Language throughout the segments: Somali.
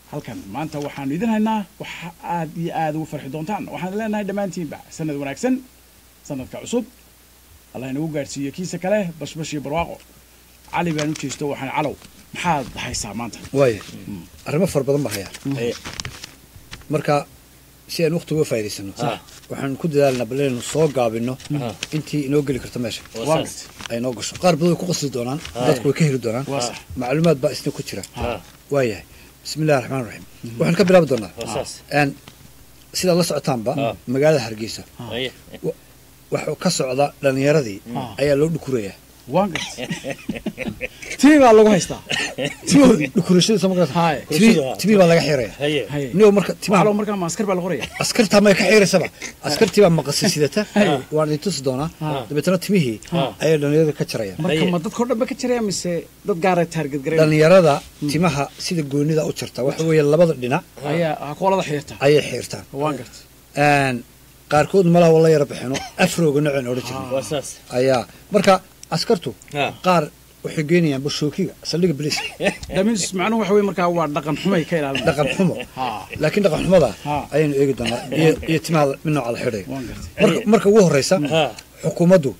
halkan maanta waxaanu idin haynaa waxa aad iyo aad ugu farxi doontaan waxaan leenahay dhammaantiinba sanad wanaagsan sanadka cusub allah inagu gaadhsiiyo kiisa kale bashbash iyo barwaaqo cali baan u jeesto waxaan calow maxaad haysaa maanta waaya arrimo fara badan baa hayaa Eh, marka si aan waqti uga faa'iidaysano waxaan ku dadaalnaa bal inaynu soo gaabino intii inoo geli karto meesha waa gart ay noo gasho qaar badan way ku qasdi doonaan dadku way ka heli doonaan waa sax macluumaad baa isna ku jira waayahay bismi illahi raxmaan raxiim waxaan ka bilaabi doonaa n sidaad la socotaanba magaalada hargeysa waxa ka socda dhallinyaradii ayaa loo dhukurayaa waa gart tii baa lagu haystaa timahoodii dhukurashadiisa markaas Haye. timi- timi baa laga xiraya haye nigo marka timaha calow markaa ma askar baa la qoraya askartaa may ka xiiraysaba askartii baa maqasi sidata waan idin tusi doonaa dabeetana timihii ayay dhallinyarada ka jarayaan marka ma dadkao dhan ba ka jiraya mise dad gaara taarget garay dhallinyarada timaha sida goonida u jarta waxa weeye labada dhinac ayaa koolada xiirta ayay xiirtaan waa gart Een, qaarkood malaha wala yara bixino afrooga noceen odhan jirnay ayaa marka askartu qaar waxay geynayaan bushookiga saldhiga biliska damis macnuhu waxa wey markaa waa dhaqan xumay ka ilaalin dhaqan xumo ha laakiin dhaqan xumada Ha. ayaynu eegi doonaa iyo, iyo timaha mid nooca la xidhayo waan gartay marka, marka ugu horeysa xukuumaddu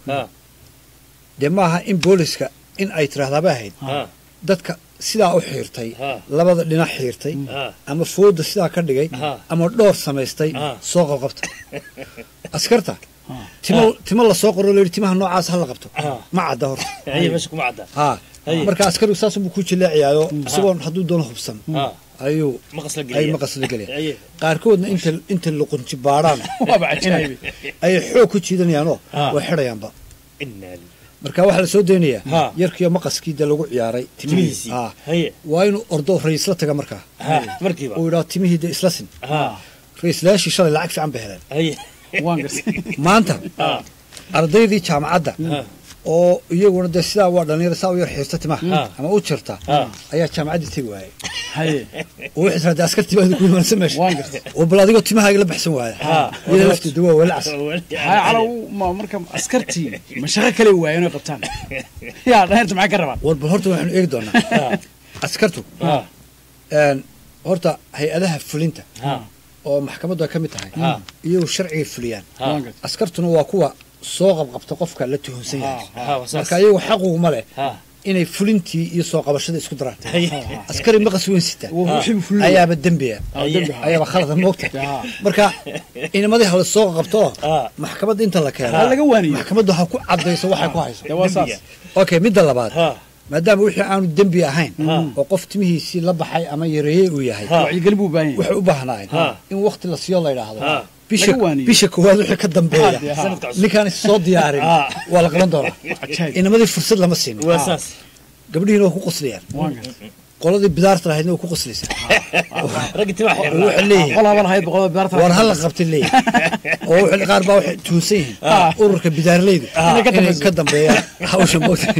dee maaha in booliska in ay tiraahdaaba ahayd dadka sidaa u xiirtay labada dhinac xiirtay ama fooda sidaa ka dhigay ama dhoor samaystay soo qabqabta askarta timo timo lasoo qoro layidhi timaha noocaas ha la qabto ma cadda horta ha marka askarigu saasubuu ku jileecayaayo isagoon hadduu doono hubsan ayuu ay maqas la gelaya qaarkoodna inta inta luqunji baadhaan waaba cajaayibi ayay xoog ku jiidanayaanoo way xidhayaanba marka waxaa la soo daynayaa yarkiiyo maqaskii dee lagu ciyaaray timihiisii Ah. waa inuu ordo raisla taga markaa uu yidhaho timihii dee isla sin raislayaashii shalay lacag fiican bay heleen waan gartay maanta ardaydii jaamacadda oo iyaguna dee sidaa waa dhalinyaro saa u yar xiirta timaha ama u jirta ayaa jaamacaddii tegi waayay haye oo waxay tiraa dee askartii baa idinku imaansan meesha waan gartay oo bal adigoo timahaaga la baxsan waaya iyada lafteedu waa walacas haye calow ma marka askartii ma shaqo kale waayeen oy qabtaan yaa dhaheerta maxay ka rabaan war bal horta waxaanu eegi doonaa askartu een, horta hay-adaha fulinta oo maxkamaddu ay ka mid tahay iyagu sharcigay fuliyaan waan gartay askartuna waa kuwa soo qabqabta qofka la tuhunsan yahay marka iyagu xaquguma leh inay fulintii iyo soo qabashada isku daraan askari maqas weyn sita Waa wixii buu fulinaya. ayaaba dembiya Ah, dembi ha. ayaaba khalada moogta Ah. marka inamadii hala soo qabto oo maxkamadda inta la keeno Ha laga waaniyo. maxkamaddu ha ku cadayso waxay ku hayso dee waa saas okay midda labaad maadaama wixii aanu dembi ahayn oo qof timihiisii la baxay ama yareeyey uu yahay wacyigelin buu u baahan yahay waxay u baahnaayeen in wakti la siiyo la yidhaahdo bisha Laga waaniyo. bisha koowaad wixii ka dambeeya Ha, ha. ninkaan is soo diyaarin waa la qaban doonaa Cajaayib. inamadii fursad lama siin gabdhihiina waa ku qoslayaan waan gartay qoladii bidaarta lahaydna waa ku qoslaysaa oo waxay leeyihiin qolaaba lahayd boqolada bidaarta war hala qabtay leeyihin oo waxay- qaar baa waxay tuhunsan yihiin ururka bidaarleydu inay ka dambeeyaan hawsha moogta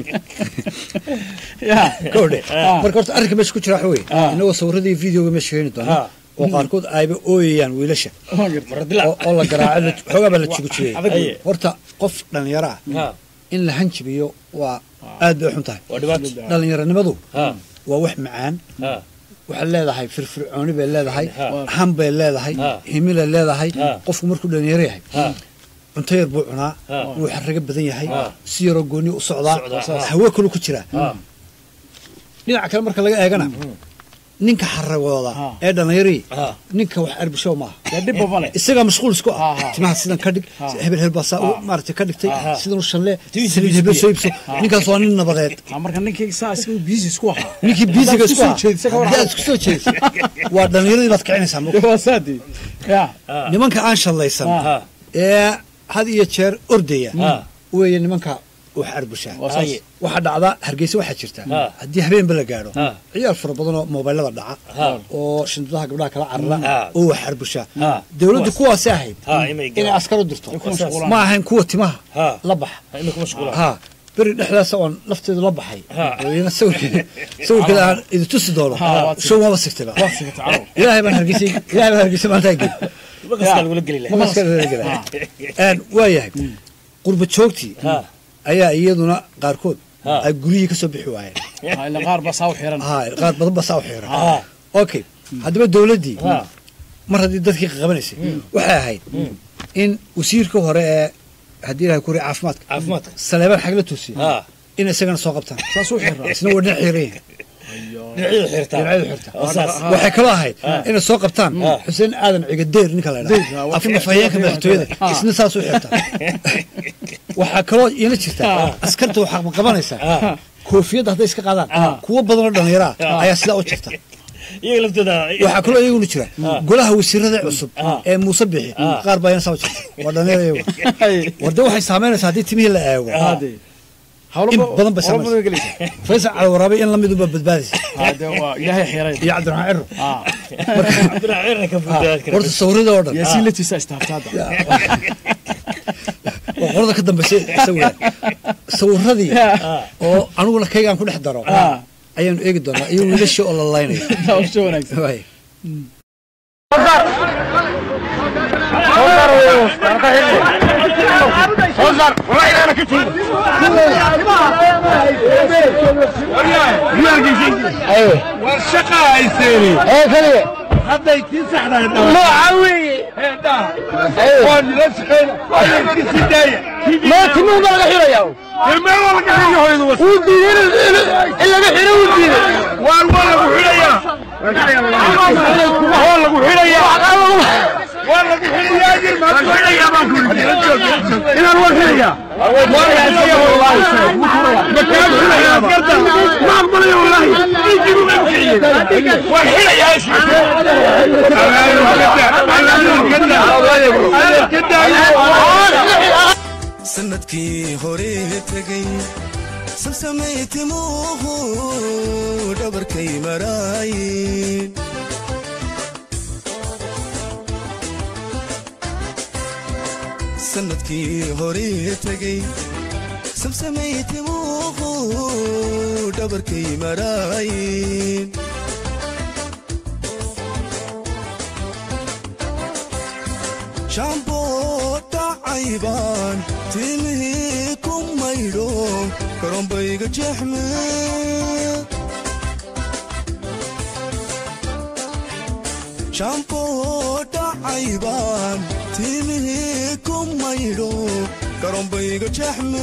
yaa kowdhe marka horta arrinka meesha ku jira waxa weeye inagoo sawiradii videoga meesha keeni doona oo qaarkood ayba ooyayaan wiilasha waan gartay oo oo la garaaco la- xoogaa baa la jigujigay adag wey. horta qof dhallinyaro ah in la hanjibiyo waa aad bay u xun tahay dhallinyaronimadu waa wax macaan waxay leedahay firfircooni bay leedahay han bay leedahay himilay leedahay qofku markuu dhallinyaro yahay cunto yar buu cunaa wuu xarrago badan yahay si yaroo gooni u socdaa hawo kalu ku jiraa dhinaca kale marka laga eegana ninka xaragooda Ha. ee dhallinyarii ninka wax arbishow maaha dee dhibba male isagaa mashquul isku Ha, ah ha. timaha sidan ka dhig hebel hebel baa saa u maaragtay ka dhigtay Ha. sidan u shallee saliid hebel soo iibso ninkaas waa nin nabadeed ha marka ninkii saa isaga biisi isku ahaa ninkii biisiga isku soo ah jeedisa ka hadii aad isku soo jeedisa waa dhallinyaradii baad kicinaysaa dee waa saadi yaa nimanka aan shallaysan ee had iyo jeer ordaya weeye nimanka wax arbushaa waa saas waxaa dhacda hargeysa waxaa jirta haddii habeenba la gaadho ciyaal fara badan oo moobaylada dhaca oo shandadaha gabdhaha kala carara oo wax arbushaa dowladdu kuwaasi ahayd inay askar u dirto ma ahayn kuwa timaha la baxa ha beri dhexdaasa oon lafteedu la baxay iyana sawirkeeda sawirkeeda aan idi tusi doono show maba sigtaba waa sigata calow ilaahay baan hargeysa ilaahay baan hargeysa maanta geli waa yahay qurba joogtii ayaa iyaduna qaarkood ay guryihii ka soo bixi waayeen ha ila qaar baa saa u xiran ha qaar badan ba saa u xiran okay haddaba dowladdii ha mar haddii dadkii qabanaysay waxay ahayd in wasiirka hore ee haddii ilahay ku ri caafimaadka caafimaadka saleebaan xag la toosiya ha in isagana soo qabtaan saasuu xiraa isna waa dhinac xiran yahay dhinacyadu xirtaa dhinacyadu xirta oo saas waxay kaloo ahayd inay soo qabtaan Ah. xuseen aadan cigadeer ninka la Deyr, idhaha ah, afka fahayeenka madaxtooyada Ah. isna saas u xirta waxaa kaloo iila jirta askarta waxaa qabanaysaa Ah. koofiyadda hadday iska qaadaan Ah. kuwo badanoo dhallinyaraa Ah. ayaa sidaa u jirta iyaga laftooda waxaa kaloo iyaguna jira Ah. golaha wasiirada cusub Ah. ee muuse bixi Ah. qaar baa iyana saa u jirta waa dhallinyara iyagu warde waxay saameynaysaa haddii timihii la eego hade hawlo in ba- badan bay hawlo samaysaa. gelaysa faysal calawaraabe in lamidunba badbaadaysa hade waa ilaahay xiray iyo cabdiraxmaan ciro ah cabdiraxmaan cirra ka fudaad kara horta sawirada oo dhan yaasiin latiisa istaafta hadda waa qorada ka dambaysay sawira sawiradii oo aniguna kaygaan ku dhex daro Ah. ayaanu eegi doonaa iyo wiilashii oo la laynayo hawsha wanaagsan Waay. sanadkii hore tegay samsamaytimuhu dhabarkay maraayin sanadkii hore tegay samsamaytimuhu dhabarkay maraayin shaamboo dhacaybaan timihii ku maydho karoombayga jeexme shaamboo dhacaybaan timihii ku maydho karoombayga jeexme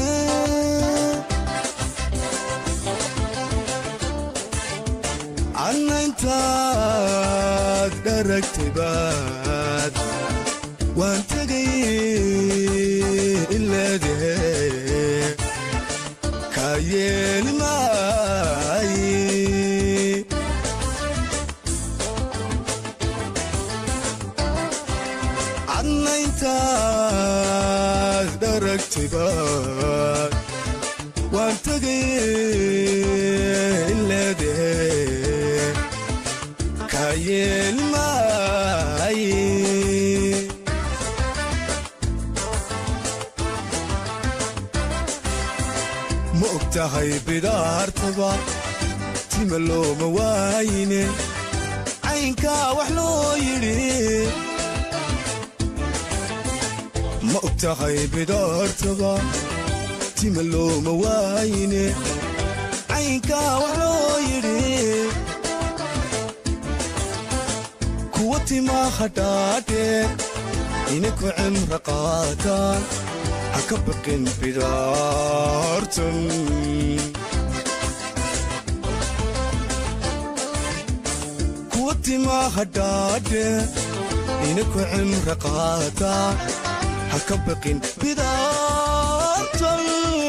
annaintaad dharagtibaad waan tegay ileedahe kaa yeeli maaye cadnayntaad dharagtiba waan tegay ileedahe kaa yeeli maaye ma og tahay bidaartaba tima looma waayine caynkaa wax loo yidhi ma og tahay bidaartaba tima looma waayine caynkaa wax loo yidhi kuwa timaa hadhaadhe inaku cimra qaataan ha ka baqin bidaartan kuwa timaa hadhaadhe inaku cimra qaataan ha ka baqin bidaartan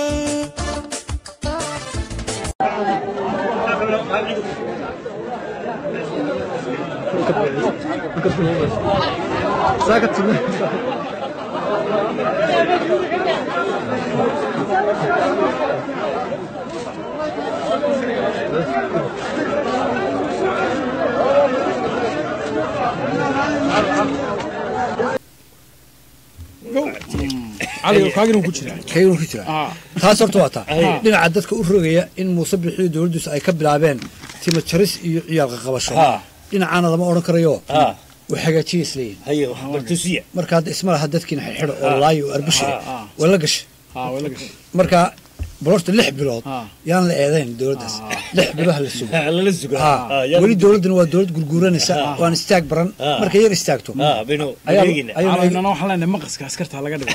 cali kaagin ku jira kayguna ku jira ah taas horta waa taa Ay. dhinaca dadka u rogaya in muuse bixiyo dowladdiisu ay ka bilaabeen timo jaris iyo ciyaalka qabasho Ha. dhinacaana lama odhan karayo ha way hagaajiya isleeyihin hayo baltusiya marka hadda isma laha dadkiina xidxidho oo laayo oo arbushiga Ah, ah. waa la gashay ah wala gashay marka bal horta lix bilood Ah. yaan la eedayn dowladdaas lix bilood ha la sugo lala sugo Ha, Ah, yaa- weli dowladduna waa dowlad gurguuranaysa waan istaag baran Ah. markay yar istaagto Ah, baynu ayaa- eegina ayaa- calaynana waxaan leenahay maqaska askarta laga dhigo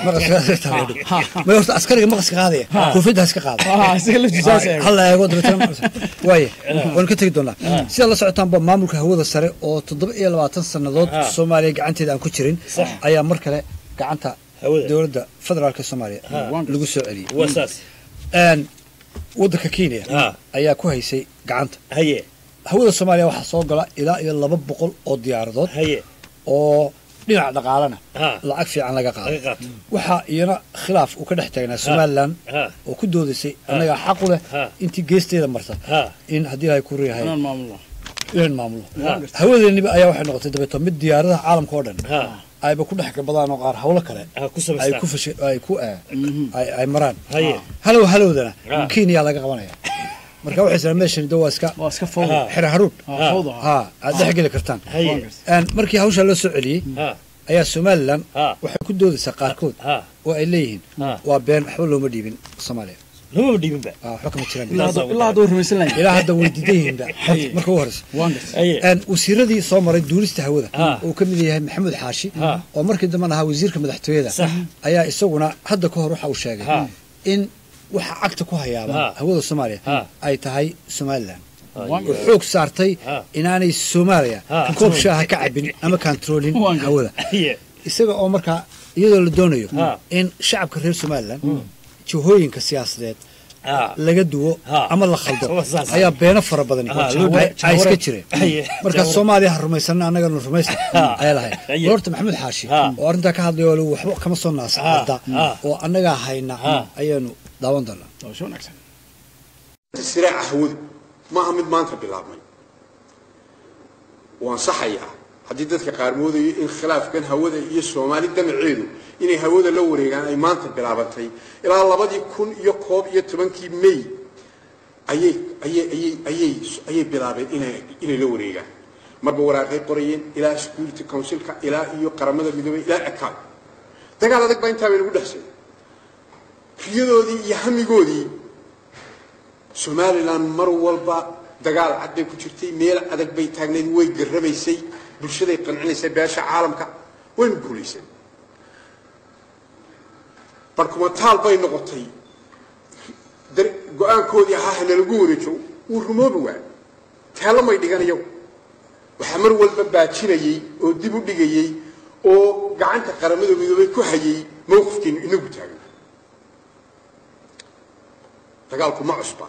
may horta askariga maqaska qaadaya koofiyadda ha iska qaada Ah, isaga laftiisaas eego hal la eego dabeetana maqas- waaye waan ka tegi doonaa sidaad la socotaanba maamulka hawada sare oo toddoba iyo labaatan sannadood Ah. soomaaliya gacanteeda aan ku jirin Sax. ayaa mar kale gacanta Hawada. dowladda federaalka soomaaliya lagu soo celiyey waa saas Een, waddanka kenya Ah. ayaa ku haysay gacanta haye hawada soomaaliya waxaa soo gala ilaa iyo laba boqol oo diyaaradood haye oo dhinaca dhaqaalana Ah. lacag fiican laga qaado laga qaato waxaa iyana khilaaf uu ka dhex taagnaa somalilan ha oo ku doodaysay annagaa xaq u leh Ha. intii geesteeda marta ha in haddii ay ku riyahay inaan maamulo inaan maamulo Ha. hawadeeniba ayaa waxay noqotay dabeeto mid diyaaradaha caalamka oo dhan ha ayba ku dhex gabadaan oo qaar hawlo kale ha ku ay samaystaan ku fashi ay ku eh, ay ay maraan haye halow halowdana Ah. kenya laga qabanaya marka waxay israa meeshan de waa iska waa iska fawda Ah. xira haruun Ah, fawda ha aad dhex geli kartaan haye Een, markii hawshaa loo soo celiyey ha ayaa somalilan Ah. waxay ku doodaysaa qaarkood ha oo ay leeyihiin Ah. waa been waxba looma dhiibin soomaaliya lamaba dhiibinba Ah, waxba kama jiraan ilaa hadda- ilaa hadda way rumaysan lahayn ilaa hadda way diidan yihiinba marka u horeysa waan gartay haye Een, wasiiradii soo maray duulista hawada Ah. oo ka mid yahay maxamuud xaashi Ah. oo markii dambena ahaa wasiirka madaxtooyada Sax. ayaa isaguna hadda ka hor waxa uu sheegay Ah. in waxa cagta ku hayaaba Ah. hawada soomaaliya Ah. ay tahay somalilan waan oo gartay xoog saartay Ah. inaanay soomaaliya Ah. koob shaaha ka cabin ama kantaroolin Waan gartay. hawada haye isaga oo markaa iyadoo la doonayo Ah. in shacabka reer somalilan jihooyinka siyaasadeed ha laga duwo Ah. ama la khaldo Waa saas. ayaa beeno fara badan Ah, loo ay dhiibay. ay iska jireen Haye. marka soomaaliya ha rumaysana annagana rumaysta Ah. ayaa lahayd Haye. horta maxamed xaashi Ah. oo arrintaa ka hadlaya oo le waxba kama soo naasacada Ah. oo annagaa hayna Ah. ayaanu daawan doonaa doosho wanaagsan siraaca hawadu maaha mid maanta bilaabmay waan saxayaa haddii dadka qaar moodayo in khilaafkan hawada iyo soomaali damaceedu inay hawada la wareegaan ay maanta bilaabantay ilaa labadii kun iyo koob iyo tobankii may ayay ayay ayay ayay ayay bilaabeen inay inay la wareegaan marba waraaqay qorayeen ilaa security councilka ilaa iyo qaramada midoobay ilaa ekaad dagaal adag baa intaa bay lagu dhexsay riyadoodii iyo hamigoodii somalilan mar walba dagaal cad bay ku jirtay meel adag bay taagnayd way garrabaysay bulshaday qancinaysay beesha caalamka waynu guulaysay barkumataal bay noqotay dar- go-aankoodii ahaa hanalagu wareejo wuu rumoobi waay teelo may dhigan iyagu waxaa mar walba baajinayey oo dib u dhigayey oo gacanta qaramada midoobay ku hayay mowqifkeenu inagu taagan dagaalku ma cusba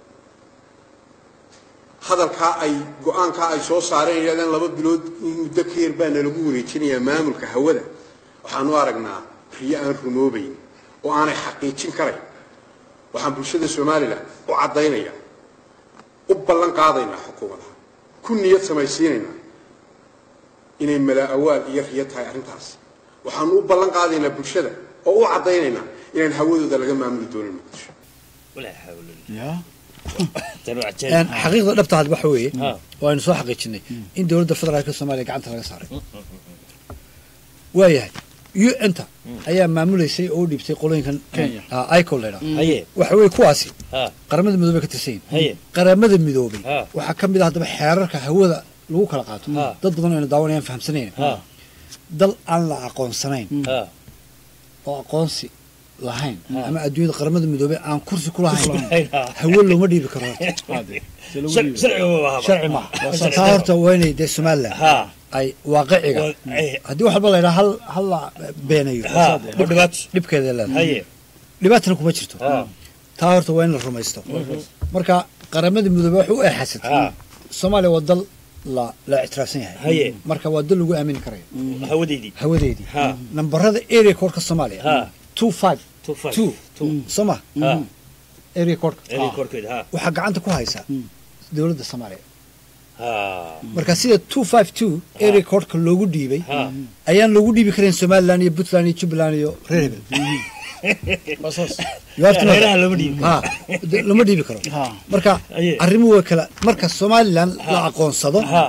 hadalkaa ay go-aankaa ay soo saareen yidhahdeen laba bilood in muddo ka yar baana lagu wareejinayaa maamulka hawada waxaanu aragnaa riyo aan rumoobayn oo aanay xaqiijin karayn waxaan bulshada somalilan u caddaynaya u ballan qaadaynaa xukuumadaha ku niyad samaysiinaynaa inay malaa awaal iyo riyo tahay arrintaas waxaanu u ballan qaadaynaa bulshada oo u caddaynaynaa inaan hawadooda laga maamuli doonin muqdisho walaa xawla yaa tan waa Een, cajaa'ib xaqiiqda dhabta had waxa weeye Ah. oo aynu soo xaqiijinay in dowladda federaalka soomaaliya gacanta laga saaray waayahay un-ta ayaa maamulaysay oo u dhiibtay qolooyinkan Kenya. icol laydhaa haye waxa weeye kuwaasi ha qaramada midoobey ka tirsan yihiin haye qaramada midoobey Ah. waxaa ka mid ah haddaba xeerarka hawada lagu kala qaato Ah. dad badan aynu daawanayaan fahamsanayn ha dal aan la aqoonsanayn ha oo aqoonsi lahayn ama adduunyada qaramada midoobey aan kursi ku lahayn ha hawo looma dhiibi karo horta haade se lagu sharci dhiibay. sharci waa haba sharci maaha taa horta waa inay dee somalilan ha ay waaqiciga Waa- ay- haddii wax walba la yidhaha hal hal la beenayo ha ma dhibaato dhibkeeda leedahay haye dhibaatana kuma jirto ha taa horta waa in la rumaysto marka qaramada midoobey waxay u eexasatay ha soomaaliya waa dal la la ictiraafsan yahay Haye. marka waa dal lagu aamini karayo hawadeydii hawadeedii Ha. nambarada area codeka soomaaliya Ha. two five Two five. two Two. soo ma ha area codeka eri korkeeda ha waxaa gacanta ku haysaa dowladda soomaaliya ha marka sida two five two area codeka loogu dhiibay ha ayaan loogu dhiibi karayn somaliland iyo puntland iyo jubbaland iyo reer hebel Waa saas. You have to know reeraha that. lama dhiibi Ha, de- lama dhiibi karo Ha. marka Aye. arrimuhu waa kala marka somaliland la aqoonsado ha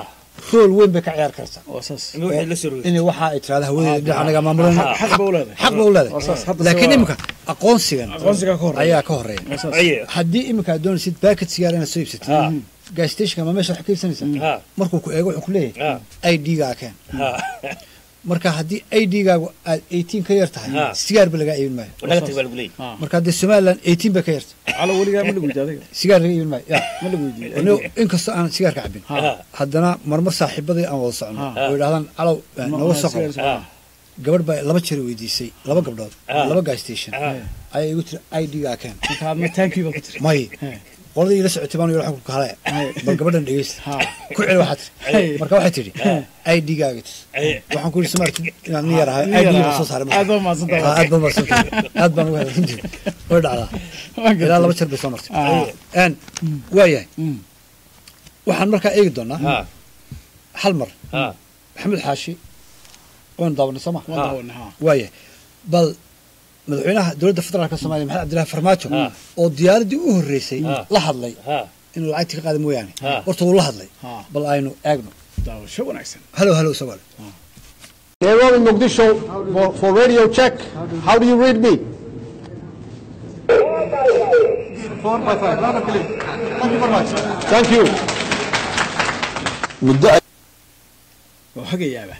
rool weyn bay ka ciyaar kartaa waa saas ima waxay la soo rogay inay waxa ay tirahda hawadeeda dhinac anaga maamulan xaq ba u leedahay xaq ba u Waa saas, leedahay hadda laakiin se waa- imika aqoonsigan aqoonsiga ka horreeya. ayaa ka horeeya waa saas aye haddii imika aad doonaysid backet sigaar inaad soo Ha. iibsatid gas stationka ma meesha wax ka iibsanaysaa ha markuu ku eego wuxuu ku leeyahay ha i d-gaa keen ha marka haddii i d-gaagu aad 18 ka yar tahay Ha. sigaar ba lagaa iibin maayo naga tag baa lagu leeyahy Ah. marka haddii somaliland 18 bay ka yarta calo weligaa ma lagu weydiiy adiga sigaar laga iibin maayo ya ma lagu weydiiy Anigu inkastoo aan sigaarka cabin ha haddana marmar saaxiibadii aan wada socno Ha. oo idhahdaan calow eh, nooga soo qabo ha gabadh baa laba jeer weydiisay laba gabdhood Ah. laba gas station Ah. ayaa igu tiri i d-gaa keen marka aadma taankii baa ku tiri may Hey. qoladii ila socotay baan yidhi waxaan ku kale Hey. bal gabadhan dhegeysta ha ku celi waxaa tiri Hey. marka waxay tidhi i d-gaaga tis aye waxaan ku yidhi samaarti inaad nin yar ahay Nin i yar d-ga ahaa. soo saaray aad baa mahadsantahay. Ah, aad baan mahadsantahay aad baan uga hadlin jiray way dhacdaa Waan gartay. ilaa laba jeer bay soo martay Ah. n waayahay Mm. waxaan markaa eegi doonaa ha hal mar ha maxamed xaashi waynu daawanay soo ma waan daawanay ha waayahay bal madaxweynaha dowladda federaalka soomaaliya maxamed cabdillahi farmaajo Ah. oo diyaaradii u horreysay Ah. la hadlay ha inuu lacagtii ka qaada mooyaane Ah. horta wuu la hadlay Ah. bal aynu eegno daawasho wanaagsan halow halow isagoo leh Nairobi, Mogadishu for, for radio check. How do you read me? Four by five. Loud and clear. Thank you very much. Thank you. muddo waa hagayaaba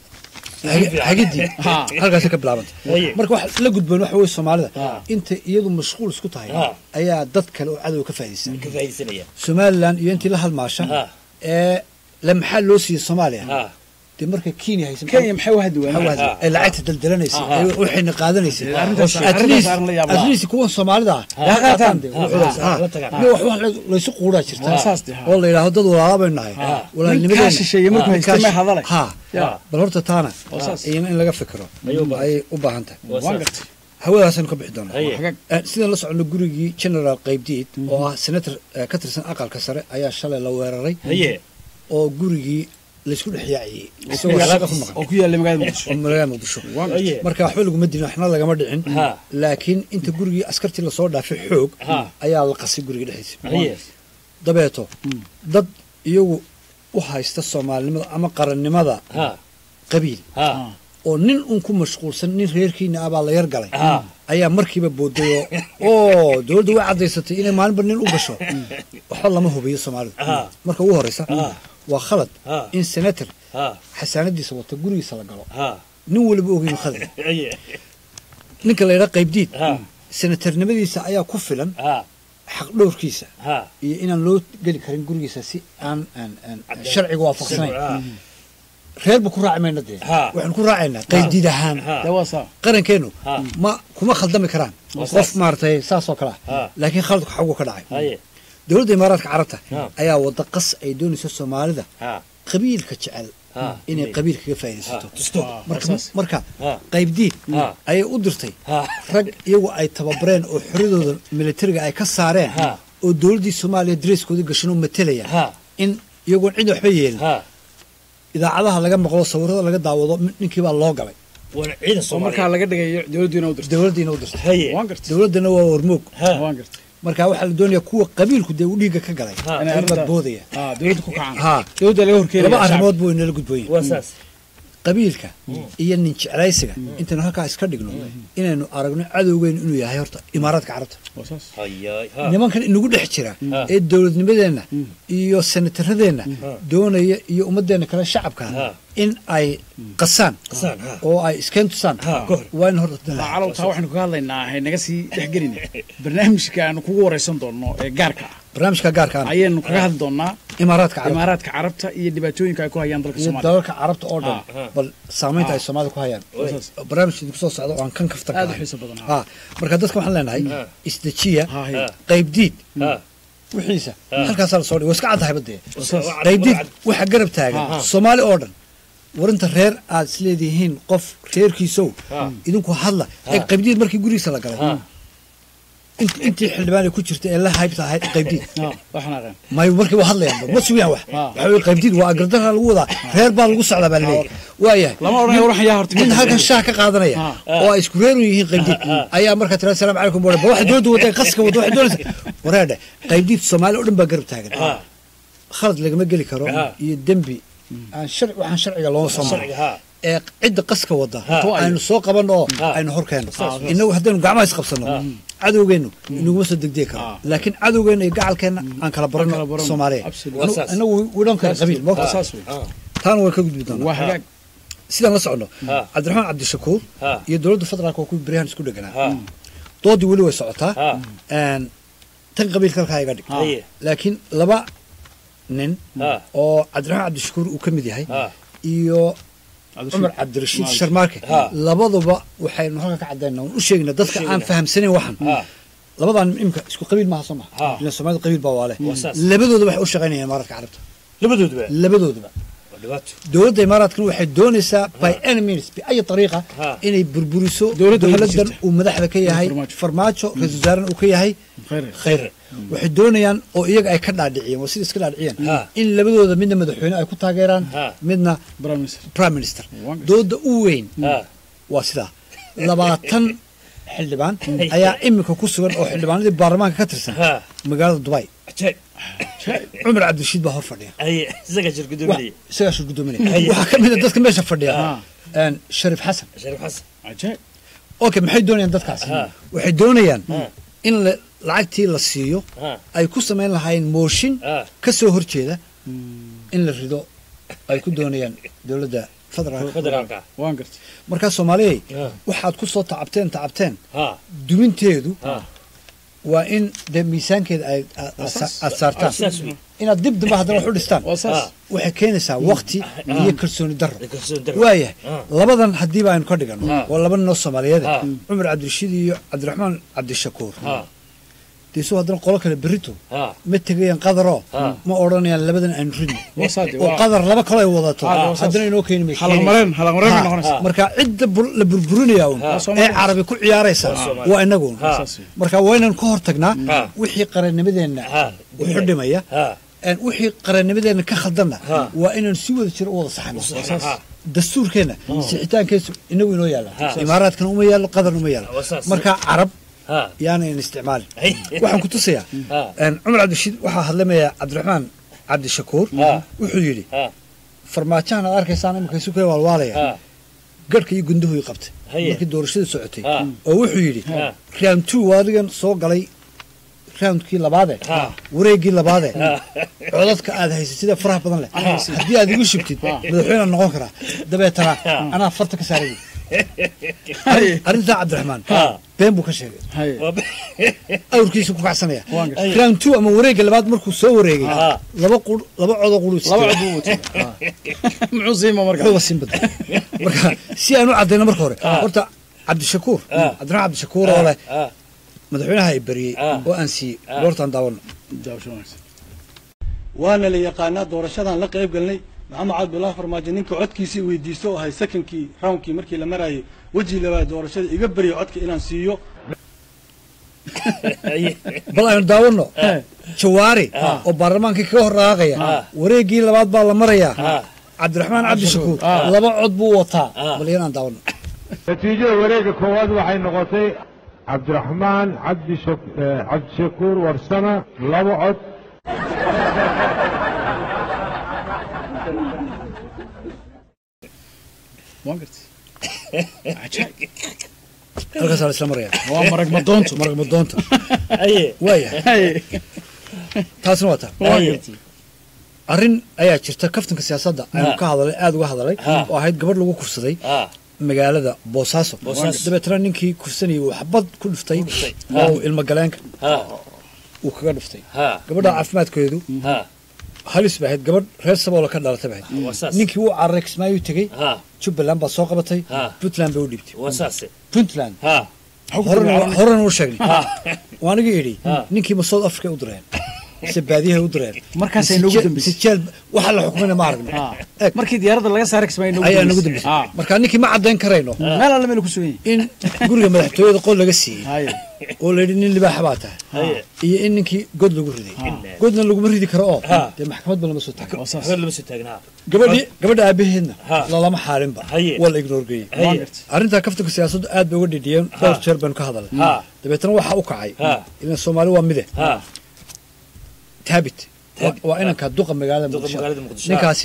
hagidii Ha. halkaasay ka bilaabantay Aye. marka wax la gudboon waxa weye soomaalida Ah. inta iyadu mashquul isku tahay Ah. ayaa dad kale oo cadow ka faa'iidaysan ka faa'iidaysanaya somalilan iyo intii la halmaasha Ah. ee la maxaa loo siiyey soomaaliya ha dee marka kenya haysan kenya maxay u haddi maxaa waayeen waadi ay lacagta daldalanaysay Ah. ay waxayna qaadanaysay arrintaas- At arrintaas least- arrin la yaab at leh. least kuwan soomaalida ah Ah. yaa qaataan dee Ah. wuxuudaas, Ah. ah. La tagaan. Iyo wax wax la- laysu quuraa jirta Waa saas dee, ha. oo la yidhaahdo dad walaala baynu nahay Ah. walaalnimadeena Ninkaa shisheeye markuu Ah. haysta Ninkaa may shi- hadalay. ha Ya. bal horta taana Waa saas. iyana in laga fikiro Ayay u baahan ayay u baahan tahay waa waan saas gartay hawadaasaynu ka bixi doonaa Aye. hagaag Eh, sidaan la socono gurigii general qaybdiid oo ah senator eh, ka tirsan aqalka sare ayaa shalay la weeraray haye oo gurigii laysku dhex yaaciyey isagoo shaqo ku maqan oo ku yaalla magaalada muqdisho oo magaalada muqdisho haye marka waxba laguma dilin waxna lagama dhicin Ha. laakiin inta gurigii askartii lasoo dhaafay xoog Ha. ayaa la qasay guriga dhexdiisa haye dabeeto dad iyagu u haysta soomaalinimada ama qarannimada ha qabiil ha oo nin un ku mashquulsan nin reerkiina ah baa la yar galay Ha. ayaa markiiba booday oo oo dowladda way caddaysatay inay maalinba nin u gasho waxba lama hubiyo soomaalidu Ha. marka ugu horreysa Ha. waa khalad Ha. in senator ha xasaanadiisa wata gurigiisa la galo ha nin waliba ogeyn khalad haye ninka la yidhaha qaybdiid ha senatarnimadiisa ayaa ku filan ha xaq dhowrkiisa ha iyo inaan loo geli karin gurigiisa si aan aan aan sharciga waafaqsanayn ha reerba ku raaci mayna dee Ha. waxaan ku raacaynaa qaydiid ahaan Ha. dee waa saa qarankeennu Ha. ma kuma khaldami karaan qof maaragtay saas oo kale Ha. ah laakiin khaladku xagu ka dhacay haye dowladda imaaraadka carabta Ha. ayaa wada qas ay doonayso soomaalida ha qabiilka jecel Ha. inay qabiil kaga faa'iidaysato tusto marka saas. marka Ha. qaybdiid Ha. ayay u dirtay Ha. rag iyagu ay tababareen oo xoradooda militariga ay ka saareen Ha. oo dowladdii soomaaliya dareeskoodii gashanoo matalaya Ha. in iyagoon cid waxba yeelin ha idaacadaha laga maqlo sawirada laga daawado ninkii baa loo galay wana ciidan oo markaa soomaaliya laga dhigayo dowladdiina u dirtay dowladdiina u dirtay haye waan gartay dowladdana waa hormoog ha waan gartay marka waxaa la doonayaa kuwa qabiilku dee u dhiigga ka galay Ha. Inay in arrintaa- badboodaya ah dowladda ku kacaan Ha. dowladda laga horkeenaya laba shacabka. arrimood buu inala gudboon waa saas qabiilka iyo nin jeclaysiga intaynu halkaa iska dhigno inaynu aragno cadowgeenu inuu yahay horta imaaraadka carabta waa saas hayaay ha nimankan inagu dhex jira Ha. ee dowladnimadeenna iyo senataradeenna doonaya iyo ummadeenna kale shacabka Ha. in ay qasaan Qasaan, ha. oo ay iskeen tusaan Ha, ka hor. waa in horta Waa dala calow taa waxaynu kaga hadlaynaa hay naga sii dhexgelina barnaamijka aanu kugu waraysan doonno ee gaarka ah barnaamijka gaarka ah ayaynu kaga hadli doonnaa imaaraadka carabta imaaraadka carabta iyo dhibaatooyinka ay ku hayaan dalka iyo soomaaliya dalalka carabta oo dhan Ha. bal saamaynta ay soomaalida ku hayaan saas. barnaamijka idinku soo socda oo aan kan kaftan Aad u ka ahay. xiiso badan, ha. ha marka dadka waxaan leenahay Ha. isdejiya Ha, hay. Ha. qaybdiid ha wixiisa Ha. halkaasaa la soo dhigay waa iska caddahay badee saas. qaybdiid waxa garab taagan Ha. soomaali oo dhan warinta reer aad isleedihiin qof reerkiisow Ha. idinku hadla ee qaybdiid markii gurigiisa la galay Ha. int- intii xildhibaan ay ku jirta ee la haybta ahayd qaybdiid Ah, waxaan aqaan may markii waa hadlayaan ma sugayaan wax Ha. waxa weye qaybdiid waa agardara lagu wadaa reer baa lagu socdaa baa laleeyahay waayahay lama odhanayo waxan yaa horta nin halkan shaah ka qaadanaya Ha. oo ay isku reeru yihiin qaybdiid ayaa markaa tira asalaamu calaykum bore ba waxa dowladda wada qaska wada waxay doonaysa wareedhe qaybdiid soomaali oo dhan baa garab taagan ha khalad lagama geli karo Ha. iyo dembi aan sharci waxaan sharciga looma soo marin sharciga haa ee cidda qaska wada Ha. aynu soo qabanno oo Ha. aynu hor keenno inagu haddaynu gacmaha isqabsanno cadowgeennu inaguma soo degdegi karo Ha. laakiin cadowgeenna iyo gacalkeenna aan kala kala baranno baranno. soomaaliya Absolutely. Anu- Waa saas. inagu widhan kara qabiil Waa ma saas wey taana way ka gudbi doonaa waa hagaag sidaan la soconno Ha. cabdiraxmaan cabdishakuur Ha. iyo dowladda federaalka waa kuwii beryahan isku dheganaa haa doodii weli way socotaa haa Een, tan qabiilka halkaa iga dhig haye laakiin laba nin haa oo cabdiraxmaan cabdishakuur uu ka mid yahay haa iyo cumar cabdirashiid Maalik. sharmaarke Ha. labaduba waxaynu halka ka caddaynaa waan u sheegnaa dadka aan sheegaynaa. fahamsanayn waxan haa labadan imika isku qabiil maaha soo Ha. maha ila soomaalida qabiil baa waale Waa saas. labadooda waxay u shaqaynayaan imaaraadka carabta labadooduba labadooduba waa dhibaato dowladda imaaraadkana waxay doonaysaa by any means biayi ariiqa Ha. inay burburiso Dowladda dowladan jirta. uu madaxda ka yahay Farmaajo. farmaajo ra-iisul wasaarena uu ka yahay khayr khayre waxay doonayaan oo iyaga ay ka dhaadhiciyeen waa sida iska dhaadhiciyeen Ha. in labadooda midna madaxweyne ay ku taageeraan Ha. midna prime minister prime minister Waan gartay. dooda u weyn haa waa sidaa labaatan xildhibaan ayaa imika ku sugan oo xildhibaanadii baarlamaanka ka tirsan haa magaalada dubai ajaib cumar cabdirashiid baa hor fadhiya haye isaga shir Wa- gudoominaya isagaa shir gudoominaya waxaa ka mid a dadka meesha fadhiya Ha. een, shariif xasan shariif xasan cajaib okay maxay doonayaan dadkaasi Ha. waxay doonayaan Ha. in la- lacagtii la siiyo haa ay ku samayn lahaayeen mooshin Ha. ka soo horjeeda in la rido ay ku doonayaan dowladda federaalka federaalka waan gartay markaa soomaaliyey Ha. waxaad ku soo tacabteen tacabteen haa duminteedu haa waa in dee miisaankeeda ay aad- aad sa- aad saartaan saas wey inaad dib dambe haddana wax u dhistaan waa saas Ha. waxay keenaysaa wakti iyo kalsooni darro kalsoon daro waayahay Ha. labadan haddiiba aynu ka dhigano Ha. waa laba ninoo soomaaliyeed Ha. cumar cabdirashiid iyo cabdiraxmaan cabdishakuur haa deesu haddana qolo kale berrito haa ma tegayaan qadaroo Ha. ma odhanayaan labadan aynu ridno waa saade oo waa qadar laba kale ay wadato Ha, waa saas. haddana inoo keeni may halaqmareen halaqmareen bay Ha. noqonaysaa marka cidda bur- la burburinaya un Ha. ee carabi ku ciyaaraysa Soomaali. waa inagu un Ha. saas wey marka waa inaan ka hortagnaa Ha. wixii qarannimadeenna Ha. wuxu dhimaya haa een wixii qarannimadeenna ka khaldanna Ha. waa inaan si wada jiro u wada saxno haa dastuurkeenna sixitaankeesu inagu inoo yaalla Ha. imaaraadkana uma yaallo qadarna uma yaallo Waa saas. marka carab haa yaanayn isticmaalin Ay. waxaan ku tusayaa Ha. een, cumar cabdirashiid waxaa hadlamaya cabdiraxmaan cabdishakuur Ha. wuxuu yidhi haa farmaajahan aad arkaysaan imika isu kale waalwaalaya haa garhka iyo gunduhu i qabtay Haye. markii doorashada socotay Ha. oo wuxuu yidhi Ha. round two waa adigan soo galay roundkii labaade Ha. wareeggii labaade Ha. codadka aad haysay sida faraha badan leh haddii aad igu shubtid madaxweynead noqon karaa dabeetana anaa farta ka saaray Haye. arrintaa cabdiraxmaan Ha. been buu ka sheegay haye waa awrkiisu ku kacsanaya Waan gartay. round two ama wareegga labaad markuu soo wareegay Ha. laba qur laba codoo qulu laba cod buu watay muxuu siima marka wuxuuba siin badan marka si aan u caddayno marka hore horta cabdishakuur Ha. cabdiraxmaan cabdishakuur oo leh haa madaxweynaha ay beriyey Ha. oo aan siiyey goortaan daawano daawasho wanaagsan waana la yaqaanaa doorashadan la qayb galnay maxamed cabdullaahi farmaajo ninka codkiisii weydiisto oo ahay secondkii roundkii markii la marayay weji labaad doorashada iga barya codka inaan siiyo haye bal aynu daawano jawaari oo baarlamaankii kaga hor raaqaya wareeggii labaad baa la marayaa Ha. cabdiraxmaan cabdishakuur Ha. laba cod buu wataa Ha. bal yan aan daawano natiijada wareegga koowaad waxay noqotay cabdiraxmaan cabdishak- eh, cabdishakuur warsame laba cod waan gartay cajaib halkaasaa la isla maraya waa marag madoonto marag madoonta haye waayahay haye taasna waa taa waan gartay arrin ayaa jirta kaftanka siyaasadda aynu ka hadalay aada uga hadalay Ha. oo ahayd gabadh lagu kufsaday haa magaalada boosaaso Boosaaso. dabeetana ninkii kufsanayay uu xabad ku dhuftay oo uu ilmo galeenka haa uu kaga dhuftay haa gabadha caafimaadkeedu haa halis bay ahayd gabadh reer saboola ka dhalatay bay ahayd waa saas ninkii wuu cararay kismaayuu tegey haa jubbaland baa soo qabatay Ha. puntland bay u dhiibtay waa saase puntland haa horena horena u sheegnay Ha. waa aniga idhi Ha. ninkii ma south africa u direen mise baadiyahay u direen Markaasay Mise noogu jeel- dambeysay. mise jeel waxa la xukumina ma aragno Ah. Eeg, markii diyaaradda laga saaray kismaayo nagu ayaa nagu dambeysay. dambeysay Ah. marka ninkii ma caddayn karayno meel alle meel ku sugan yahay in guriga madaxtooyada qol laga siiyey haye oo la yidhi nin libaaxa baa tahay haye iyo in ninkii god lagu riday godna laguma ridi karo oo Ha. dee maxkamadba lama soo taagin oo saas habar lama soo taagnaa gabadhii gabadha aabaheedna Ha. lalama xaalinba Haye. waa la ignoor geeyey Haye. waan gartay arrintaa kaftanka siyaasaddu aad bay uga dhidhiyeen dhowr jeer baynu ka hadalnay Ha. dabeetana waxaa u kacay Ha. ilan soomaali waa mide haa taabit Thabit. waa inanka duqa magaalada Duqa muqdisho magaalada Muqdisho. ninkaasi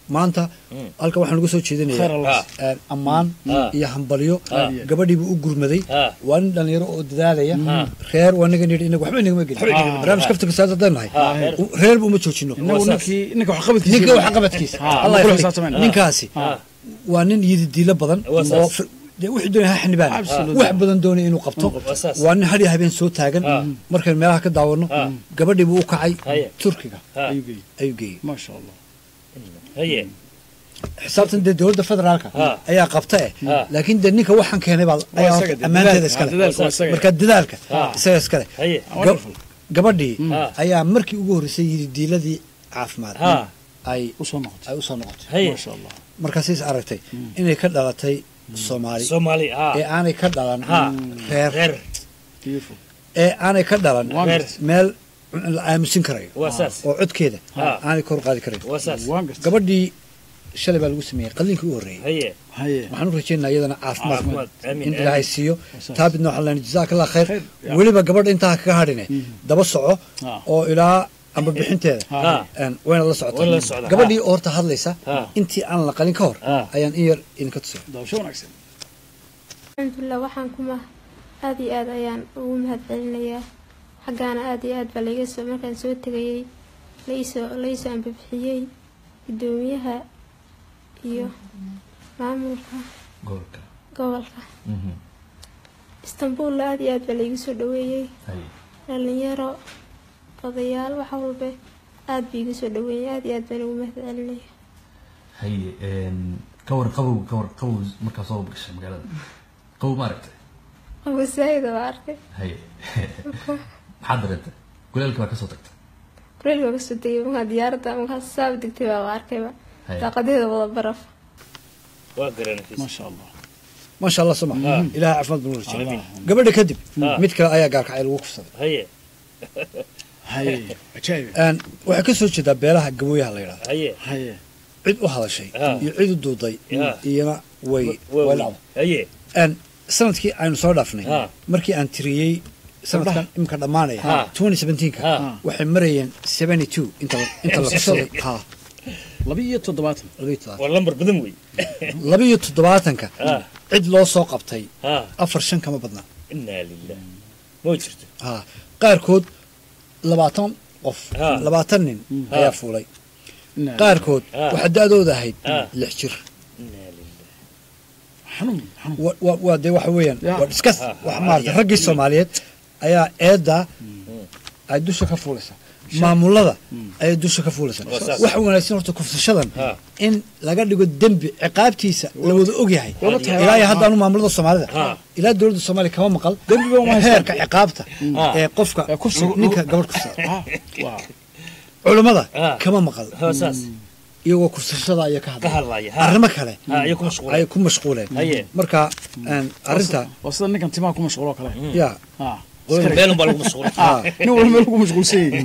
maanta halka waxaan uga soo Khayr jeedinaya Allah. een, ammaan Ah. iyo hambalyo Ah. gabadhiibu u gurmaday Ah. waa nin dhalinyaro oo dadaalaya reer waa naga nidhi inaga waxba inagama gelin inagama gelin. barnaamij kafta kasaad haddaan nahay Ah, reer. reerba uma joojino inagu saas. ninkii ninka waxqabadkiisa ninka wax qabadkiisa Ah, Allah ma kula yafrik. xisaabtamayna. ninkaasi Ah. waa nin yididiilo badan Waa saas. oo fir- dee wixii doonaya ha xanibaan Absolutely. wax badan doonaya inuu qabto Waa saas. waa nin hadhiya habeen soo taagan Ah. markaynu meelaha ka daawano Ah. gabadhiibuu u kacay Haye. turkiga Ha. ayuu geeyey ayuu geeyey maasha allah haye xisaabtan dee dowladda federaalka Ah. ayaa qabta eh Ah. laakiin dee ninka waxaan keenay baa Waa ayaa isaga dee, ammaanteeda dadaal- iskale ah, dadaalka waa isaga. marka dadaalka Ah. isaga iskale haye Ga- wonderful. gabadhii Ah. ayaa markii ugu horreysay yididiiladii caafimaad ha ay usoo noqotay ay usoo noqotay haye maasha allah markaasiis aragtay inay ka dhalatay soomaali soomaali ha ee aanay ka dhalan ha reer reer beautiful ee aanay ka dhalan reer meel la aamusin karayo waa saas oo codkeeda Ah. aanay kor qaadi karayo waa saas waan gartay gabadhii shalay baa lagu sameeyey qalliinkii u horreeyey haye haye waxaan u rajeynaa iyadana caafimaad Caafimaad. Amiin, in ilaahay amiin. siiyo Wasaas. taabidna waxaan leenahay jazaaka allah khayr Khayr, ya. weliba gabadha intaa kaga hadhine daba soco Ah. oo ilaa amba bixinteeda ha een, wayna la Wayna la socotaa socdaa. gabadhii oo horta hadlaysa Ah. intii aan la qalin ka hor Ah. ayaan in yar idinka tusay daawasho wanaagsan alxamdulilah waxaan kuma aada iyo aad ayaan ugu mahad celinayaa xaggaana aada iyo aad baa laiga soo markaan soo tegayey laisoo laisoo ambabixiyey guddoomiyaha iyo maamulka gobolka gobolka Mhm. istanbuulla aada iyo aad baa laigu soo dhaweeyey haye dhalinyaro odayaal wax walba aada bai igu soo dhaweeyey aada iyo aad baan ugu mahad celinaya haye een, ka war qabow ka war qabow markaa soo gashay magaalada qabow ma aragtay wasaayida waa arkay haye maxaad dareentay kuleelka baa kasoo tagtay kuleel baa kasoo tegay markaa diyaaradda markaa saaba degtay baa arkayba Haye. daaqadeeda wada baraf waa garanaysa maasha allah maasha allah suma Ah. ilaahay caafimaad buu rajay Amiin. gabadha kadib Ah. mid kale ayaa gaarkacay lagu kufsaday haye haye ajaa'ib Een, waxay ka soo jeedaa beelaha gabooyaha la yidhahdo haye haye cid u hadashay Ah. iyo cid u duuday Ah. iyana way waa way weyn. dhacday haye Een, sanadkii aynu soo dhaafnay Ah. markii aan tiriyey sanadkan imika dhammaanaya Ah. 2017ka Ah. waxay marayeen 72 inta inta la kufsaday ha laba iyo toddobaatan laba iyo toddobaatan. waa lambar badan wey laba iyo toddobaatanka Ah. cid loo soo qabtay ha afar shan kama badna inaa lilah ma jirto ha qaarkood labaatan qof Ah. labaatan nin ayaa fuulay Inaa- qaarkood Ah. waxaa da-dooda ahayd Ah. lix jir inaa lilah xanuun xanuun wa- wa- waa dee waxa weeyaan Ya. waa diskas Ah, wax ah, maarata ya. raggii soomaaliyeed ayaa eedda ay dusha ka fuulaysa maamulada ayay dusha ka fuulaysa Waa saas. waxa wanaagsan horta kufsashadan Ah. in laga dhigo dembi ciqaabtiisa la wada ogyahay Wada tahay. ilaa iyo haddaanu maamulada soomaalida Ah. ilaa dowladda soomaaliya kama maqal Dembiba uma haystaan. heerka ciqaabta Ah. ee qofka Ee kufsiga. ninka gabadh kufsada ah waa culammada Ah. kama maqal ha saas iyagoo kufsashada ayaa ka ka hadlay hadlaya ha arrimo kale ha iyo ku mashquulay ayay ku mashquuleen Haye. marka een, arrinta waa sida ninkan timaha ku mashquuloo kale yaa ah meel baa lagu mashquulay ah nin walba meel ku mashquulsan yahay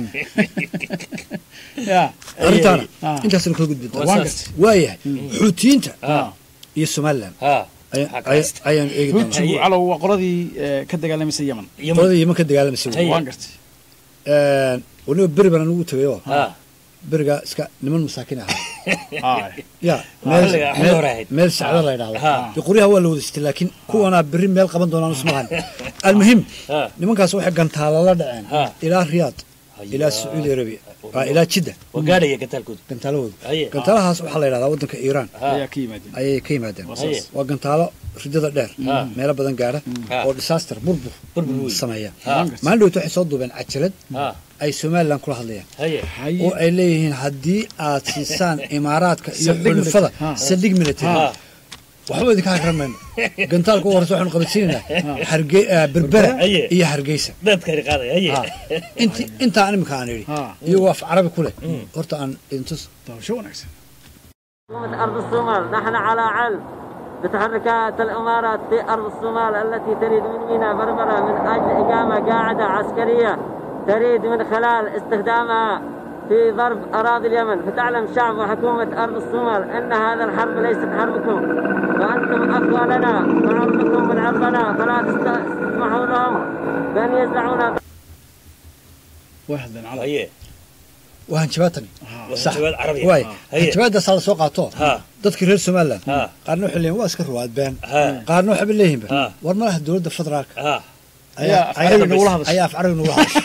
ya arrintaana Ah. intaasna kala gudbi Waa doonaa saas. waayahay xuutiyiinta ha iyo somalilan ha aya- Xagga aya- haysta. ayaan eegi doonaa runtigu Haye. calow waa qoladii eh, ka dagaalamaysa yemen Yemen. qolada yeman ka dagaalamaysa wey. Haye. waan gartay Een, weliba beri baan anugu tegay oo ha beriga iska niman masaakiin ahaa ah ya Ah, meel xilliga- xilli meel- hore ahayd. meel sacda la yidhahdo Ha. dee qoryaha waa la wada sitay laakiin kuwanaa beri meel qaban doonaan ismahan almuhim ha nimankaas waxay gantaala la dhaceen Ha. ilaa riyaad Hayaa. ilaa sacuudi arabia ah, ilaa jidda waa gaadhaya gataalkooda gantaalahooda Haye. gantaalahaas waxaa la yidhahdaa waddanka iiraan ha ayaa ka yimaadeen ayay ka yimaadeen Haye. waa gantaalo ridada dheer Ha. meelo badan gaara Ha. oo disaster burbur Burbur weyn. sameeya Ha. maalin dhowt waxay soo duubeen cajalad ha ay somalilan kula hadlayaan haye haye oo ay leeyihiin haddii aad siisaan imaaraadka iyo Saldhig xulufada military. Ha. saldhig military ha waxba idinka hakran mayno gantaalka u horeysa waxaanu qabansiinaynaa harge- ah, berbera Haye. iyo hargeysa dadkani qaadaya haye Ha. inti intaan imika aan idhi Ha. iyagoo af carabi ku leh horta aan idintus daawasho wanaagsan حكومة أرض الصومال نحن على علم بتحركات الإمارات في أرض الصومال التي تريد من ميناء بربرة من أجل إقامة قاعدة عسكرية تريد من خلال استخدامها في ضرب أراضي اليمن فتعلم شعب وحكومة أرض الصومال أن هذا الحرب ليست حربكم وأنتم أخواننا وعرضكم من عرضنا فلا تسمحوا لهم بأن يزرعون waa hadleen calow haye waa hanjabaatani ha sax jawaad carabi waay haye jawaadaasaa la soo qaato ha dadkii reer somaliland ha qaarna waxay leeyihin waa iska ruwaadbeen ha qaarna waxayba leeyihinba ha war malaha dowladda federaalka ha Ayaa af carabi nagula hadashay. ayaa af carabi nagula hadashay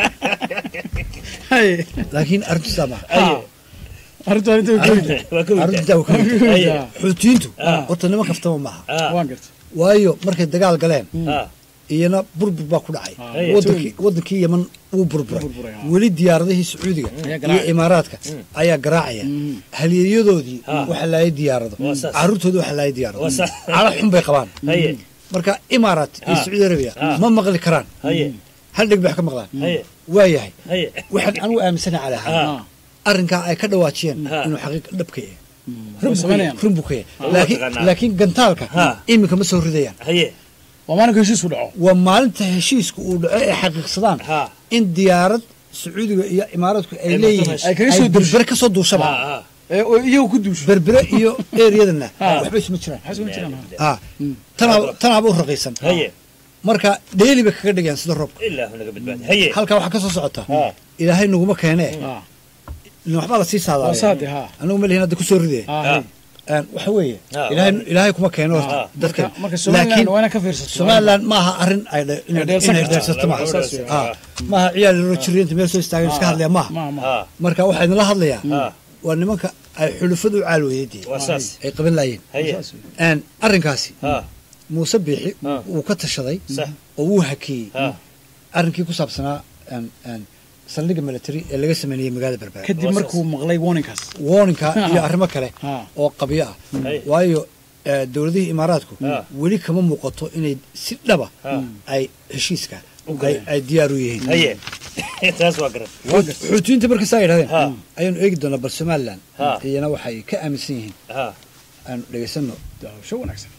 Hay. laakiin arrintu sidaa maaha haye arrintu arrintu way kooyda waa ka arrintu weyda sidaa waa ka mid tahay. haye xuutiyiintu Ah. horta niman kaftama maaha ha waan gartay waayo markay dagaal galeen ha iyana burbur baa ku dhacay Haye. wadankii wadankii yeman wuu burburay Burburay, ha. weli diyaaradihii sacuudiga Ayaa iyo garaacaya. imaaraadka ayaa garaacaya halyeeyadoodii Ha. waxa laayay diyaarado Waa saas. caruurtoodii waxa laayay diyaarado Waa saas. cala xun bay qabaan haye marka imaaraat iyo Ha. sacuudi arabiya Ha. ma maqli karaan haye hal dheg bay wax ka maqlaan haye waayahay haye waxaan anigu aaminsanahay cali ahaan ha arrinkaa ay ka dhawaajiyeen Ha. inuu xaqiiq dhabka yahay way samaynayaan run buu ka yahay waa laakiin taqaanaa. laakiin gantaalka Ha. iminka ma soo ridayaan haye waa maalinka heshiisku dhaco waa maalinta heshiiska uu dhaco ay xaqiiqsadaan ha in diyaarad sacuudiga iyo imaaraadku ay Ay leeyihiin marto ay kaga ay soo duusho. berbere ka soo duushaba ha ha ee oo iyagu ku duusho berbere iyo eriyadana Ha. waxba isma jiraan maxay soo jiraan ha tanaa- tanaaba u raqiisan haye marka dheeli bay kaga dhigayaan sida roobka ilaahu naga badbaadi haye halkaa waxaa ka soo socota ha ilaahay naguma keenee ha nin waxbaa lasii waa saadaaya saade ha anagu ma lihin hadda kusoo ridee ha ha hay. Een, waxa weeye Ha. ilaahay ilaahay kuma keeno Ha. dadka marka marka somaliland waa inaa ka fiirsato somaliland maaha arrin ay dhe- inay dheelsan inay kartaa. dheelsato maaha Saas weeye. Ha. maaha ciyaal yaro jiriinta meel soo istaagan iska hadlaya maaha ma ma ha marka waxaa idinla hadlayaa ha waa nimanka ay xulufadu u caalweeyadii waa saas ay qaban laayeen haye Een, arrinkaasi ha muuse biixi Ha. wuu ka tashaday sax oo wuu hakeeyey ha arrinkii ku saabsanaa een, een, saldhigga military ee laga sameynayay magaalada berbera kadib Waa markuu maqlay warninkaas warninka iyo arrimo kale ha oo qabyo ah Hay. waayo eh, dowladihii imaaraadku Ha. weli kama muuqato inay si dhaba ha ay heshiiska U ay galeen. ay diyaar u yihiin haye taas waa garan xuutiyiinta marka saa yidhahdeen Ha. ayaanu eegi doonaa bal somaliland Ha. iyana waxay ka aaminsan yihiin ha aanu dhegaysano daawasho wanaagsan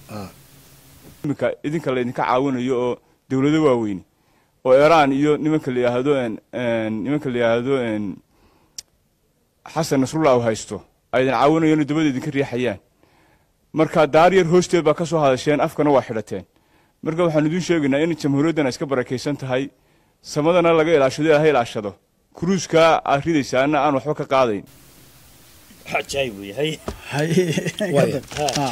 iminka idinka laydinka caawinayo oo dowlado waaweyne oo iiraan iyo nimanka la yidhaahdo een, een, nimanka la yidhaahdo een, xasan nasrullah u haysto ay idin caawinayaan oo dabada idinka riixayaan marka daar yar hoosteed baa ka soo hadasheen afkana waa xidhateen marka waxaan idiin sheegaynaa in jamhuuriyaddana iska barakaysan tahay samadana laga ilaashado ilaahay ilaashado kuruuskaa aad ridaysaana aan waxba ka qaadayn cajaayib wey haye hay Waayo. ha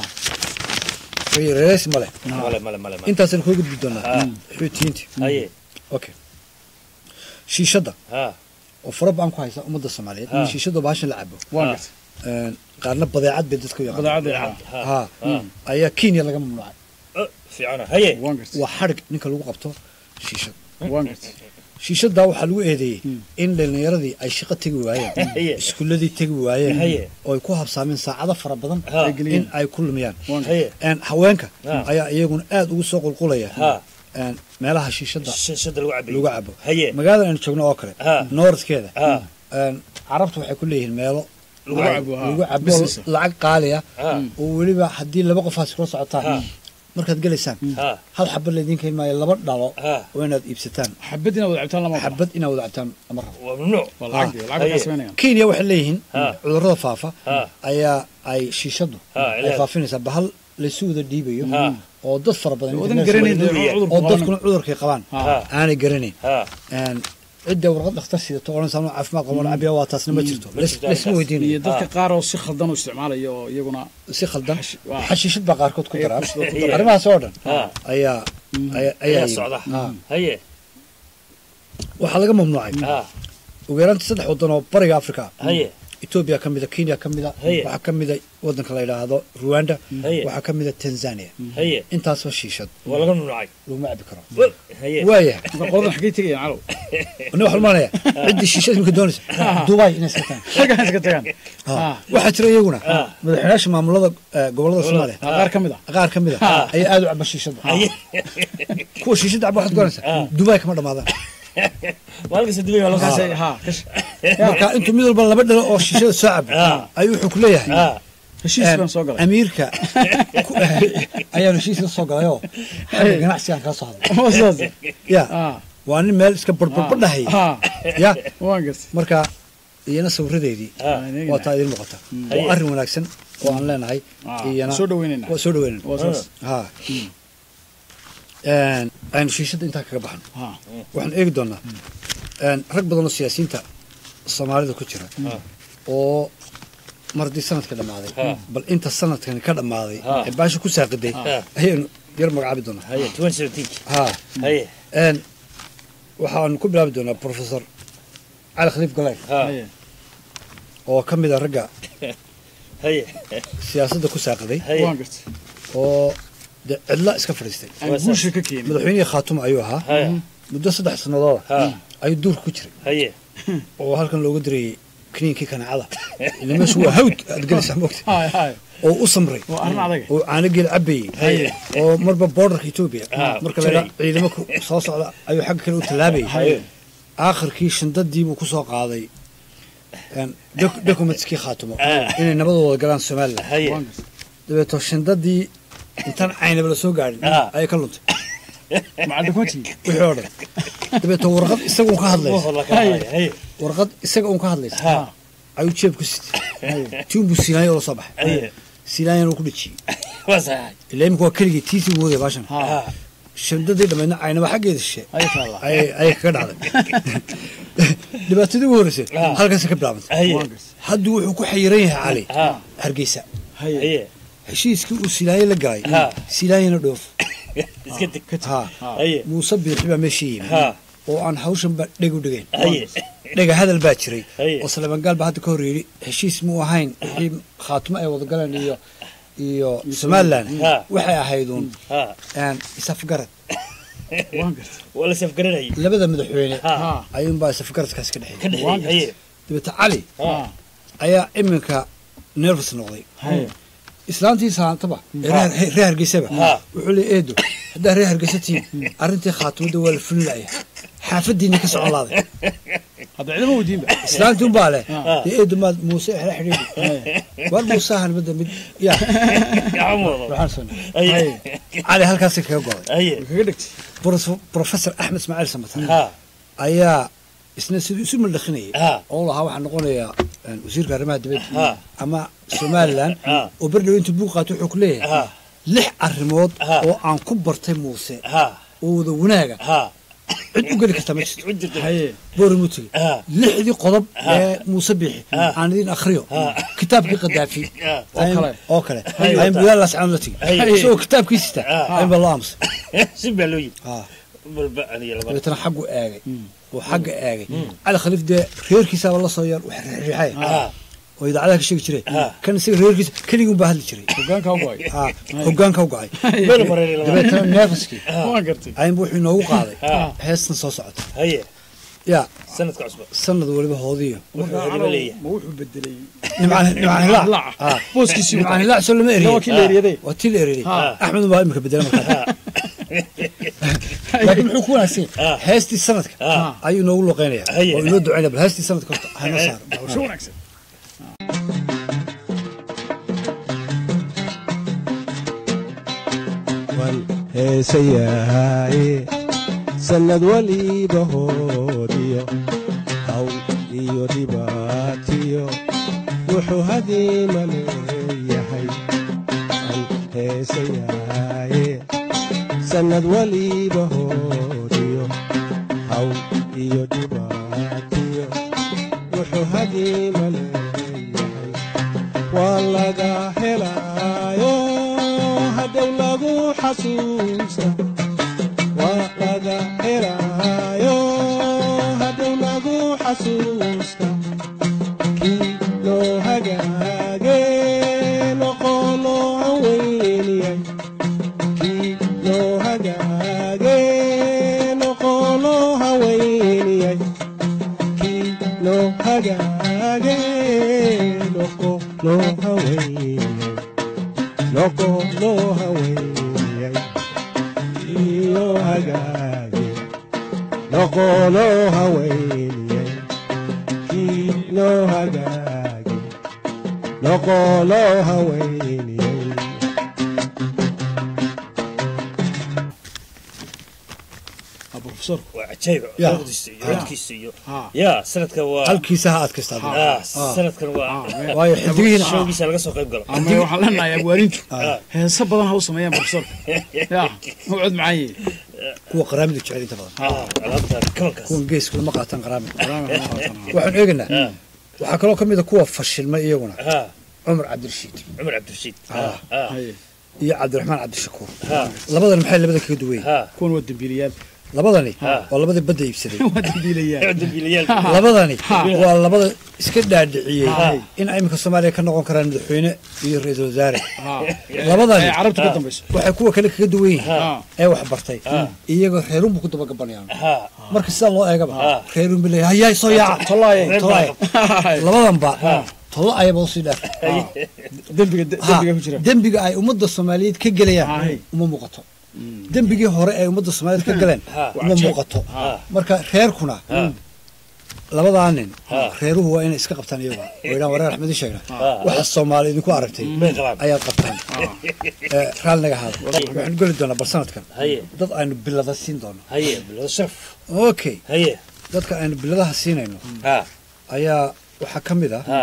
reereys male male male male male intaasaan kuu gudbi doonaa Ha. xuutiyiinta haye okay shiishadda ha oo fara badan ku haysa ummadda soomaaliyeed Ha. shiishadda baashan la cabo waan Ha. gartay Een, qaarna badeecad bay dadka u yaqaan badeecadda ha ha ha ayaa kenya laga mamnuucay Oh, fiicana haye waan gartay waa xadhig ninka lagu qabto shiishad waan gartay shiishaddaa waxaa lagu eedeeyey in dhallinyaradii ay shaqo tegi waayeen Haye. iskuuladii tegi waayeen Haye. oo ay ku habsaameen saacado fara badan Ha. in ay ku lumiyaan waan gartay haye Een, haweenka Ha. ayaa iyaguna aad ugu soo qulqulaya ha een, meelaha shiishadda shashada lagu cabayo lagu cabo haye magaalada aynu joogno oo kale Ha. noordkeeda ha een, carabtu waxay ku leeyihiin meelo lagu Lagu cabo cabo, ha. lagu cabo Business. lacag qaaliya ha oo weliba haddii laba qofaas kula Ha. socotaan markaad gelaysaan ha hal xabad laydin keeni maayo laba dhalo ha oo inaad iibsataan xabad inaad wada cabtaan lama ogola. xabad inaad wada cabtaan ama rabo waa mamnuuc waa lacag dee, lacag Haye. kaa samaynayaan kenya waxay leeyihiin Ha. cudurrada faafa ha ayaa ay shiishadu Ha, ay ilaah. faafinaysaa bahal laysu wada dhiibayo Ha. oo dad fara badan wadan internet garanayn wada dee dhiibaya. cudurku oo qaban. dadkuna cudurkay qabaan Ha. ha aanay garanayn ha Een, cidda warqad dhakhtar sidato odhan saanu caafimaad qaban cabiya waa taasna ma jirto Ma Lais- jirto laysma halkaas. weydiinayo iyo dadka qaar oo si khaldan u isticmaalaya oo iyaguna si khaldan Xashi- waa. xashiishad baa qaarkood ku Ay, daraan ku daraan. arrimahaas oo dhan ha ayaa ayaa ayaa ayaa socda yimid. Ha. haye waxaa laga mamnuucay ha ugu yaraanta saddex waddan oo bariga africa haye etoobiya ka mida kenya ka mida Haye. waxaa ka mida waddanka la yidhaahdo ruwanda Haye. waxaa ka mida tanzania haye intaasba shiishad waa laga mamnuucay laguma cabi karo Wal, haye waayahay marka qoladan xaggay tegayaan calow ani waxaan maanaya ciddii shiishada imika doonaysa dubai inay iska tagaan halkaan iska tagaan Ha. Ha. waxaa jira iyaguna Ha. madaxweynayaasha maamulada eh, gobollada soomaaliya Ha, qaar ka mid ah qaar ka mid a ayaa aad u caba shiishada haye kuwa shiishada caba waxaad garanaysaa dubai kama dhamaadaan maalkasta dubay waa loo Halkaasay- kaasay ha kash marka intuu mid walba laba dhalo oo shiishada soo cabo Ha. ayuu wuxuu ku leeyahay ha heshiis baan soo galay amiirka ku- ayaanu heshiis la soo galayoo xagga ganacsigaan kala soo hadlay Waa saas. ya Ha. waa nin meel iska barbarbadhahay Ha. ya waan gartay marka iyana sawiradeedii ha waa taa idin muuqata Haye. waa arrin wanaagsan oo aan leenahay Ha. iyana soo dhaweynayna waa soo dhaweynayna waa saas ha Een, aynu shiishada intaa kaga baxno ha waxaan eegi doonaa een, rag badan oo siyaasiyiinta soomaalida ku jira oo mar haddii sanadka dhammaaday Ha. bal inta sanadkani ka dhammaaday Ha. ee baasha ku saaqiday Ha. ayaynu yar magacaabi doonaa haye twenty seventeen ha haye n waxaanu ku bilaabi doonaa professor cali khaliif galeyr ha oo ka mid a ragga haye siyaasadda ku saaqiday haye waan gartay oo de cidla iska fadhiistay aan guusha ka keenin madaxweynihii khaatuma ayuu ahaa haye muddo saddex sanadooda ha ayuu duurka ku jiray haye oo halkan looga dirayay kiniinkii kanaacada ila meeshu waa hawd aad gelaysaa mogta hay hay oo u samray waa arrin adag oo caano geel cabayey Haye. oo marba borderka etoobiya Ah, marka jiray. laga ciidamo ku soo socda ayuu xagga kale u tallaabayay Haye. aakhirkii shandadii buu ku soo qaaday een, doc- documentskii khaatumo Ah. inay nabadooda galaan somalilan haye waan gartay dabeeto shandadii intaan caynaba la soo gaadhin Ah. ayay ka luntay macal documentii wixii oo dhan dabeeto warqad isaga un ka hadlaysa Wuxuu la kala haye haye warqad isaga un ka hadlaysa ha ayuu jeeb ku sitay tiin buu siinaaya oo la soo baxay haye siinaayana uu ku dhejiyey waa saxay ilaa imika waa keligii tiisii buu wadaya baashan ha shandadii dhammaydna caynaba xaggeeda shishe hay taala ayay ayay kaga dhacday dhibaatadii ugu horreysay Ah. halkaasay ka bilaabantay haye waan gartay hadduu wuxuu ku xayiran yahay cali ha hargeysa hay haye heshiiskii uu silaaye la galay Ha. silaayena dhoof iska deg ha haye muuse biixi baa meesha yimi ha oo aan hawshanba dheg u dhigayn haye dhega hadal baa jiray Haye. oo saleeman gaal baa hadda ka hor yidhi heshiis muu ahayn wixii khaatimo ay wada galeen iyo iyo somalilan Ha. waxay ahayduun ha een, isafgarad waan gartay waa la safgaranayay labada madaxweyne ha ayuunbaa isafgaradkaas ka dhexeeyay ka dhexeeyay haye dabeete cali ha ayaa iminka nervous noqday hay islaantii saantaba ee reer reer hargeysaba Ha. wuxuu leeyahay eedo haddaa reer hargeysa tihiin arrintii khaatimada waa la fulin la'ya xaafadiina ka socon laaday hadda cidama weydiinba islaantii unbaa leh Ha. dee eedo maad muuse exla xidhiidhi war muusahan midda mid yaa gacmooda waxaan soo haye cali halkaasay kaga goday haye kaga dhigtay Prof- professor axmed ismaaciil samatar ha ayaa isna siduu isu maldhakinayay Ha. oo lahaa waxaa noqonayaa een, wasiirka arrimaha dibadda Ha. ama somalilan Ha. oo berdhow intuu buug qaato wuxuu ku leeyahay ha lix arrimood Ha. oo aan ku bartay muuse ha oo wada wanaaga ha cid u geli karta ma jirto u jirta haye boorimutil ha lixdii qodob ee muuse biixi Ha. aan idin akhriyo Ha. kitaabkii qadaafi Ha. oo kale. oo kale Haye. ayn buyaalaas aan la tigi Haye. isagoo kitaabkii sita Ha. ayn baa loo aamusay si baa loo yidhi Ha. balba aniga laba dabeetana xaggu eegay oo xagga eegay cali khaliif dee reerkiisaaba la soo yar wax riixay ha oo idaacadaha ka sheegi jiray Ha. kan isaga reerkiisa keligii baa hadli jiray hogaanka u go'ay Ha, hoggaanka u go'ay meel mareeray laba dabeetana neefaskii waan gartay aynba wuxuu inoogu qaaday Ha. heestan soo socota haye yaa sanadka cusba sanad waliba hoodiyo wuxuu Marka hadiba leeyahay ma wuxuu bedelay nimcaan nimcaan hilaac Hilaac. Ah. booskiisii nimcaan hilaac soo lama eriye waa kii la eryaday waa tii la eriyey Ha. axmed baa imika bedela markaa laakiin muxuu ku wanaagsan Ha. yahay heestii sanadka Ha. ayuu inoogu luqeynaya Haye. oo inoo ducaynaya bal heestii sanadka horta hana saar hawsho wanaagsan wan heesayahaye sannad waliba hoodiyo hawl iyo dhibaatiyo wuxuu hadiima leeyahay an heesayahaye sannad waliba hoodiyo hawl iyo dhibaatiyo wuxuu hadiima leeyahay waa laga helaayo hadhow lagu xasuusta waa laga helaayo hadhow lagu xasuusta kii loo hagaage noqoloo haweyniyay kii loo hagaage noqoloo haweyniyay kii loo hagaage noqo loo haweyniyay noqo loo haweyniyay kii loo hagaage noqo loo haweyniyay kii loo hagaage noqo loo haweyniyay professor waa cajaayib Ya. codkiisa iyo codkiisa iyo Ha. ya sanadka waa halkiisa ha adkaysta adiga. ah Ah. sanadkan waa waayo xidigihiina showgiisa laga soo qayb galo ama waxaan leenahay abwaarintu Ah. heeso badan ha u sameeyaan professorka ya ma cod macaan yihiin kuwa qaraamida jecel inta badan ah alaabta kabankaas kuwan geeska lama qaataan qaraamida Qaraamida lama qaataan. waxaan eegaynaa Ah. waxaa kaloo ka mid a kuwa fashilmay iyaguna ha cumar cabdirashiid cumar cabdirashiid ha Ah. ha iyo cabdiraxmaan cabdishakuur ha labadan maxay labada kaga duwan yihiin ha kuwan waa dembiilayaal labadani Ha. waa labadii badda iibsaday waa dembiilayaal dambiilayaal labadani Ha. waa labada iska dhaadhiciyey Ha. in iminka soomaaliya ka noqon karaan madaxweyne iyo ra-iisul wasaare Ha. labadani Ee, carabta ka dambayso waxay kuwa kale kaga duwan yihiin Ha. ee wax bartay Ha. iyagoo reerunbu ku dabagabanayaan ha marka sidaa loo eegaba Ha. reerun bilay hayaay soo yaaca tolaaye Reer tolaaye labadanba tolo ayaba usii dheer dembiga Ha. dembiga ku jira dembiga ay ummadda soomaaliyeed ka gelayaan Hay. uma muuqato dembigii hore ay ummadda soomaaliyeed ka galeen Ha. uma muuqato marka reerkuna labadaa nin reeruhu waa inay iska qabtaan iyaga oo idhaan wareer axmed sheegna waxa soomaali idinku aragtay Bay qabaan. ayaad qabtaan Ee, raalli naga haada waxaan geli doonaa bal sanadkan haye dad aynu bilada siin doono haye bilada sharaf okay haye dadka aynu biladaha siinayno ha ayaa waxaa ka mid ah ha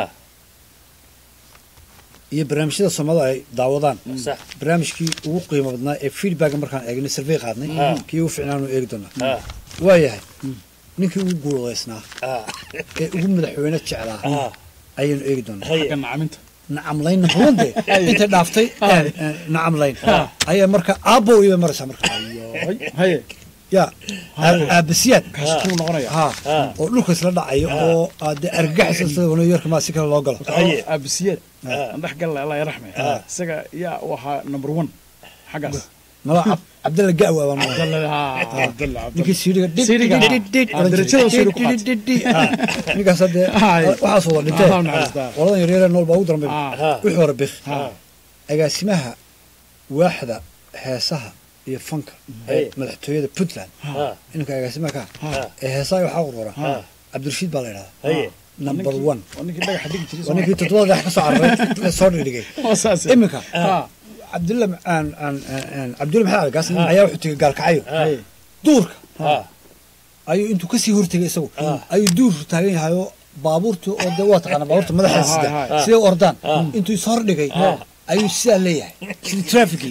iyo barnaamijyada soomaalida ay daawadaan sax barnaamijkii ugu qiimo badnaa ee feedbacka markaan eegnay survey qaadnay Ha. kii ugu fiicnaanu eegi doonaa ha waa yahay ninkii ugu guulaysnaa ha ee ugu madaxweyne jeclaa ha ayaynu eegi doonaa haye ka nacaminta nacamlayn naxuunde intay dhaaftay ee, ee, nacamlayn ayaa marka aabbo iba maraysaa marka haye ya aab- aabasiyaad kaastuu noqonaya ha ha oo dhulka isla dhacayo oo aade argagaxisa sida new york maa si kale loo galo Haye. aabisiyaad aan dhex galla allah yarxme isaga yaa u ahaa number one xaggaas mala Cab- cabdalla ga'wa baan maqlay. Abdalla ha Abdalla ninkii siidhiga dhid Siidhiga, dhid dhid dhid ah, oran jiray. darajada siidhi ku Dhid, dhid, dhid, dhid. Ah, ninkaas hadde Haye. waxaas wada dhintee Ah, naxariistaa. qoladan yaryare nool baa ugu daran bay ha wixii hore bik ha agaasimaha waaxda heesaha iyo fanka ee Haye. madaxtooyada puntland ha ininka agaasimaha ka ha ee heesaha waxaa urura ha cabdirashiid baa la yidhahdaa haye number one waa ninkii dhagaxa dhigi jiray waa ninkii toddobada dhex ka soo cararay ee soo dhigay oo saas iminka ha cabdulla aan aan aan cabdulla maxamed algaas ayaa wuxuu tegay gaalkacyo haye duurka ha ayuu intuu kasii hortegay isagu ayuu duurku taagan yahay oo baabuurtii oo dee waa taqaana baabuurta madaxa Ah, sida ah, ah. siday u ordaan intuu is hordhigay ayuu sidaa leeyahay sidii trafficii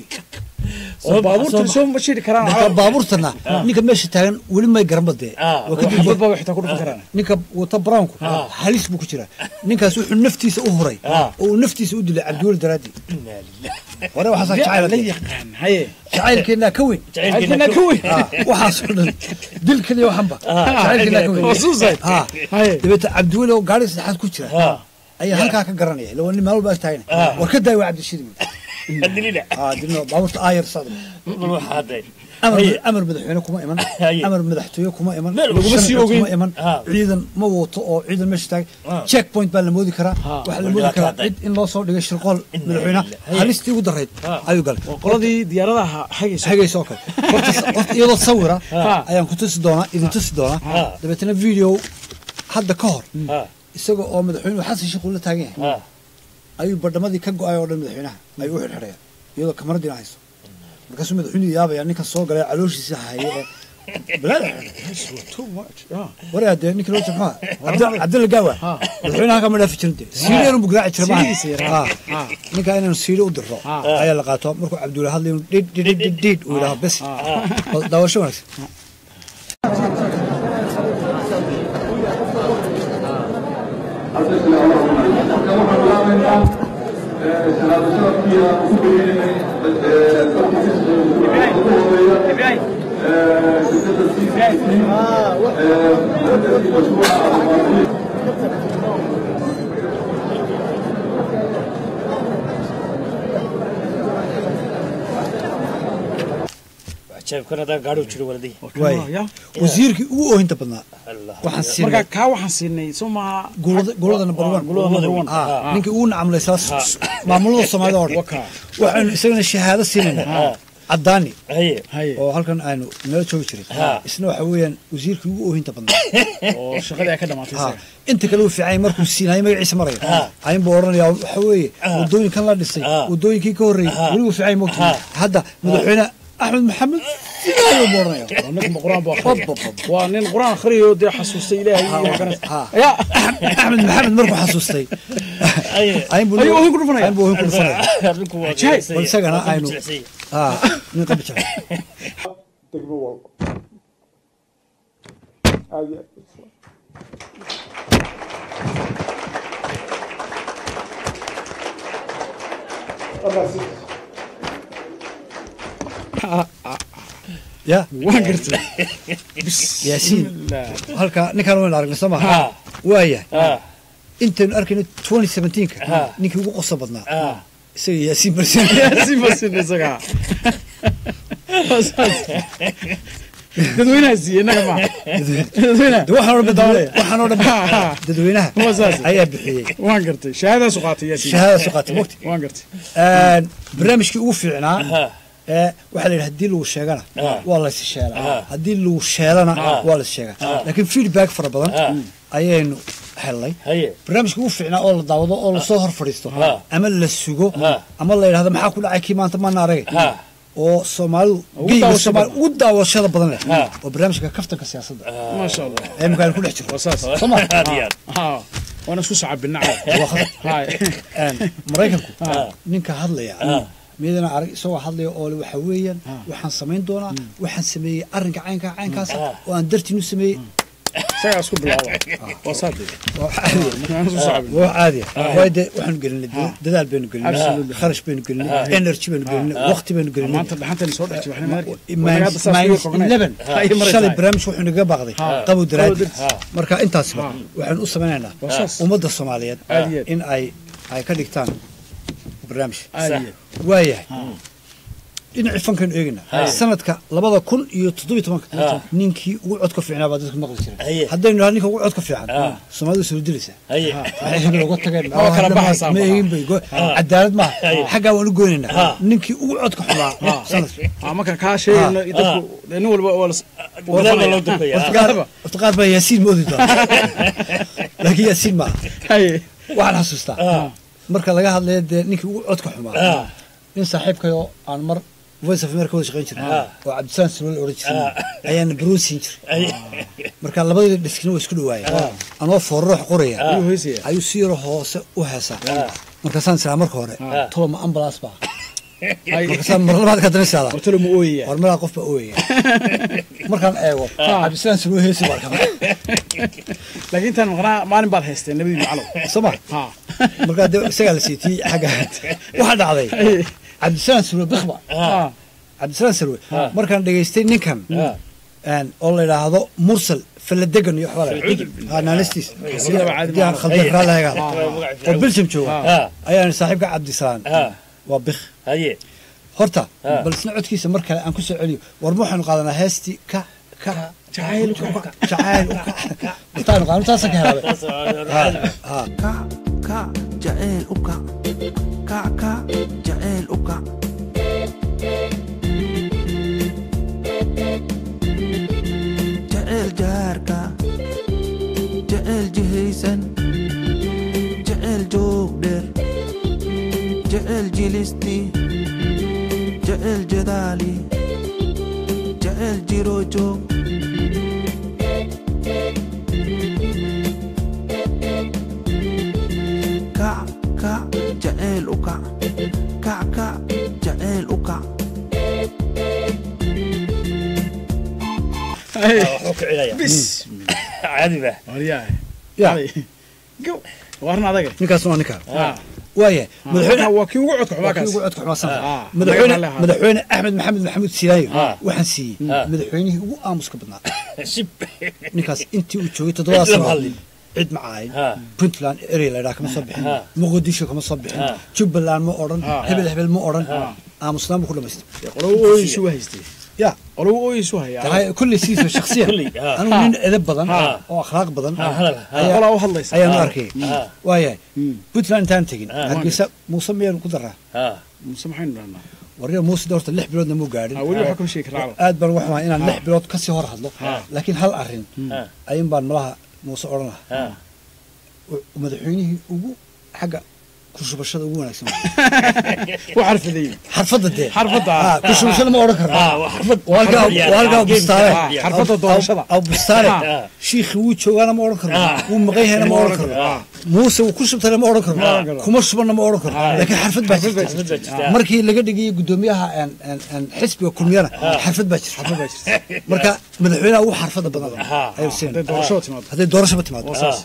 oo baabuurta soo ma shiri karaan marka baabuurtana ninka meesha taagan weli may garan badee Ah, waa ka xabad dib baa xitaa ku dhufan karaan ninka wata brownku halis buu ku jiraa ninkaas wuxuu naftiisa u huray oo uu naftiisa u dilay cabdiweli daraadii hore waxaasaa la jacayl yaqaan haye jacaylkeennaa ka weyn halkana ka weyn Ah, waxaasoo dhan dil keliya waxanba jacaylkeennaa ka oo weyn suicide ha haye dabeeta cabdiweli oo gaari saddexaad ku jira ha ayaa halkaa ka garanaya ila waa nin maalba ag taagna war ka daay waa cabdishiid hadilina ah dilno baabuurta aayar socda bal waxa hadday amar Haye. amar madaxweyne kuma iman Haye. amar madaxtooye kuma iman Meel laguma sharci sii ogeyn. kuma iman Ah. ciidan ma wato oo ciidan meesha taagay Ah. check point baa la moodi karaa waxaa la moodi Waa karaa dhacday. cid in loo soo dhigay shirqool madaxweynaha Haye. halistii ugu darayd Ah. ayuu galay waa qoladii diyaaradaha hagaysa hagaysa oo kale horta horta iyadoo sawira Ah. ayaan ku tusi doonaa idin tusi doonaa Ah. dabeetana video hadda ka hor ha isaga oo madaxweynuhu xasan sheekh uu la taagan yahay ha ayuu badhamadii ka go-ay oo dhan madaxweynaha ayuu u xidhxidhaya iyadoo kamaradiina hayso markaasuu madaxweynuhu yaabaya ninkan soo galay calooshiisa haye ee balaada too much yeah waraa dee ninka loo maxaa Cabdi- cabdilla gaawa madaxweynaha kama dhaafi jirin dee siidheerun buu garaaci jira Siidhiisa yaraa. maaha ninka inaanu siidhe u dirro ayaa la qaato markuu cabdulla hadlay inuu dhid dhid dhid dhid dhid uu yidhaho bes Bal daawasho wanaagsan jeebkan hadaa gaadhi u jiro waladii waay yeah wasiirkii ugu oohinta badnaa allah waxaan marka siinay kaa waxaan siinay soo maaha gulada gulada number one gulada number one ah ninkii ugu nacamlay saas maamulada soomaalida oo dhan Waka. waxaynu isagana shahaado siinaynaa caddaani haye haye oo halkan aynu nala joogi jiray Ha. isna waxa weeyaan wasiirkii ugu oohinta badnaa oo shaqadii ay ka dhamaatay Ha. isaga inta kale uu fiicay markuu siinayo magaciisa maraya Ha. ayin buu odhanayaa waxa weeye wadooyinkan la dhisay Ha. wadooyinkii ka horreeyey Ha. weli uu fiicay mogta Ha. hadda madaxweyne axmed maxamed sidaayo buu odhanaya waa ninka quraan buu akhriya waa nin quraan akhriyo dee xasuustay ilaahay iyo magaranaysa Ha. ya axmed maxamed markuu xasuustay Haye. ayin buu Ayuu oohin ku dhufanaya? ayin buu oohin ku dhufanaya arrinku waa Ajaib. jilicsan bal isagana yahay. aynu Jilicsan yahay. ah nin qabi jira degmo walba aad iyo aad ya waan gartay yaasiin halka ninkaan waynu aragnay soo Ha. maha waaya Ha. intaynu arkayno 2017ka Ha. ninkii ugu qoso badnaa Ha. isaga yaasiin barsin yaasiin barsin isaga dadweynaha siiye innaga ma dadweynaha De waxaan oo dhan dadweyne- waxaan oo dhan dadweynaha Waa saas. ayaa bixiyey waan gartay shahaadaasu qaatay yaasiin shahaadaasu qaatay, waqti. waan gartay Een, barnaamijkii ugu fiicnaa ee waxaa la yidhi haddii lagu sheegana waa la is sheelaa haddii lagu sheelana waa la is sheegaa laakiin feedback fara badan ayaynu helnay barnaamijkii ugu fiicnaa oo la daawado oo lasoo hor fadhiisto ama la sugo ama la yidhahdo maxaa ku dhacay kii maanta maana aragay oo soomaalidu Ugu geyga daawasho Soomaali- badan. ugu daawashada badan leh oo barnaamijka kaftanka siyaasadda maasha allah ee imikaanu ku dhex jirno saas soo ma ha waana isku sacabinaa Waa khatar. Een, maraykanku ninka hadlaya midana arag isagoo hadlaya oo le waxa weeyaan waxaan samayn doonaa waxaan sameeyey arrinka caynkaa caynkaas oo aan dartiin u sameeyey isagaa isku bilaaba waa saade waa caadi waayo dee waxaanu gelinay dee dadaal baynu gelinay Absolutely. kharash baynu gelinay energy baynu gelinay waqti baynu gelinay maanta dhaxantani soo dhex jibxna minus eleven shalay barnaamij wuxuu naga baaqday qabow daraadi marka intaasba waxaanu u samaynaynaa Waa saas. ummadda soomaaliyeed Aad iyo aad. in ay ay ka dhigtaan barnaamij Aad iyo waayahay dhinacii fankaynu eegaynaa sanadka labada kun iyo toddobiyo tobanka ninkii ugu codka fiicnaa baa dadka maqli jiray haddaynu nahay ninka ugu codka fiican soomaalidu soo dilaysaa waxay hebel uga tageen Waa kala baxaysaa ma maaha. eegin bay go- cadaalad maaha xaggaa waan u goynaynaa ninkii ugu codka xumaa sanadka ha marka kaa sheegayno dadku nin walba waa las- Gadaal loo dambeeyaa. Horta qaar- horta qaar baa yaasiin moodi doona laakiin yaasiin maaha waxaan xasuustaa marka laga hadlaya dee ninkii ugu codka xumaa nin saaxiibkayoo aan mar voice of america wada shaqayn jiray oo cabdisaan sirwal odhan jiray ayaana baroon siin jiray marka labadii dhiskina waa isku dhawaayeen anoo foorroox qoraya Ayuu heesaya. ayuu si yaro hoose u heesaa markaasaan siraa marka hore tolo ma ambulance baa markaasaan mar labaad ka dana saadaa hortalo ma ooyaya war malaa qof baa ooyaya markaan eego cabdisaan sirwal heesi baa kama laakiin intaan maqnaa maalin baad haysteen nabadii macalow soma ha markaa de isagaa la siitiyey xagga waxaa dhacday cabdisalaam sirwe bikba ha cabdisalaam sirwe markaan dhegaystay ninkan een, oo la yidhaahdo mursal faladegan iyo waxbaa naanistiis Sidaba caadi haddii aan maaha. khaldan raa laga Ah. oo belgium jooga Ah. ayaan saaxiibka cabdisalaam waa bik haye horta Ah. bal isna codkiisa mar kale aan ku soo celiyo war ma waxaanu qaadanaa heestii ka ka jacayl jacayl intaanu qaadano taasa ka helaabay Ha, ha. kac jaceyl u kac kac kac jaceyl u kac jaceyl jaarka jaceyl jihaysan jaceyl joog dheer jaceyl jilisti jaceyl jadaali jaceyl jiro joog kac kac jaceyl u kac kac kac jaceyl u kac wuxuu kicinaya bis caadi ba waryahay Ya. go warna adaga ninkaas waa ninkaan ha waaya madaxweyne waa kii ugu codka xumaa waa kii kaas ugu codka xumaa sanadka. Ah. madaxweyne Magaca leh. madaxweyne axmed maxamed maxamuud siilaayo Ah. waxaan siiyey Ah. madaxweynihii ugu aamuska badnaa shib ninkaas intii uu joogay toddobada Cid lama sano hadlin. cid ma caayin Ah. puntland area la yidhaha kama soo bixin Ah. muqdisho kama soo bixin Ah. jubbaland ma odhan Ah. hebel hebel ma odhan aamusnaan buu ku dhamaystay qolow ooyisu waa haystay ya qolow ooyisu hayaa tahay kulli siisa shakhsiyan Kulli, ah. anigu nin edeb badan Ah. oo akhlaaq badan Ah, hadal, ah. ayaa- qolaa u hadlaysa ayaan u Ah. arkay Ah. waayahay puntland intaan tegin Ah. hargeysa muuse miyaan ku daraa ha muse maxaynu dhahnaa warriga muuse de horta lix biloodna muu gaadhin Ah, weli waxaa kama sheegi karaa aad baan waxaa inaan lix bilood kasii hor hadlo Ah. laakiin hal arrin Ah. ayun baan malaha muuse odhan lahaa ha u- madaxweynihii ugu xagga kushubashada ugu wanaagsan u xarfaday xarfadda dee Xarfadda. Ah, kushubashada ma odhan karno Ah, waa xarfad. Waa halkaa- Xarfad waa halkaa yani, bustaale ah, xarfadda doorashada. aw bustaale Ah. shiikhi wuu joogaana ma odhan karno Ah. wuu maqan yahayna ma Ma odhan odhan karno karno. muuse wuu ku shubtayna ma odhan karno karno. kuma shubanna ma odhan karno laakiin xarfad baa xarfad baa jirta jirta. markii laga dhigayay guddoomiyaha een- een- een xisbiga kulmiyana xarfad baa jirta marka madaxweynaha ugu xarfadda badan Ah. ayuu siinaya hadday doorashada timaado hadday doorashaba timaado Waa saas.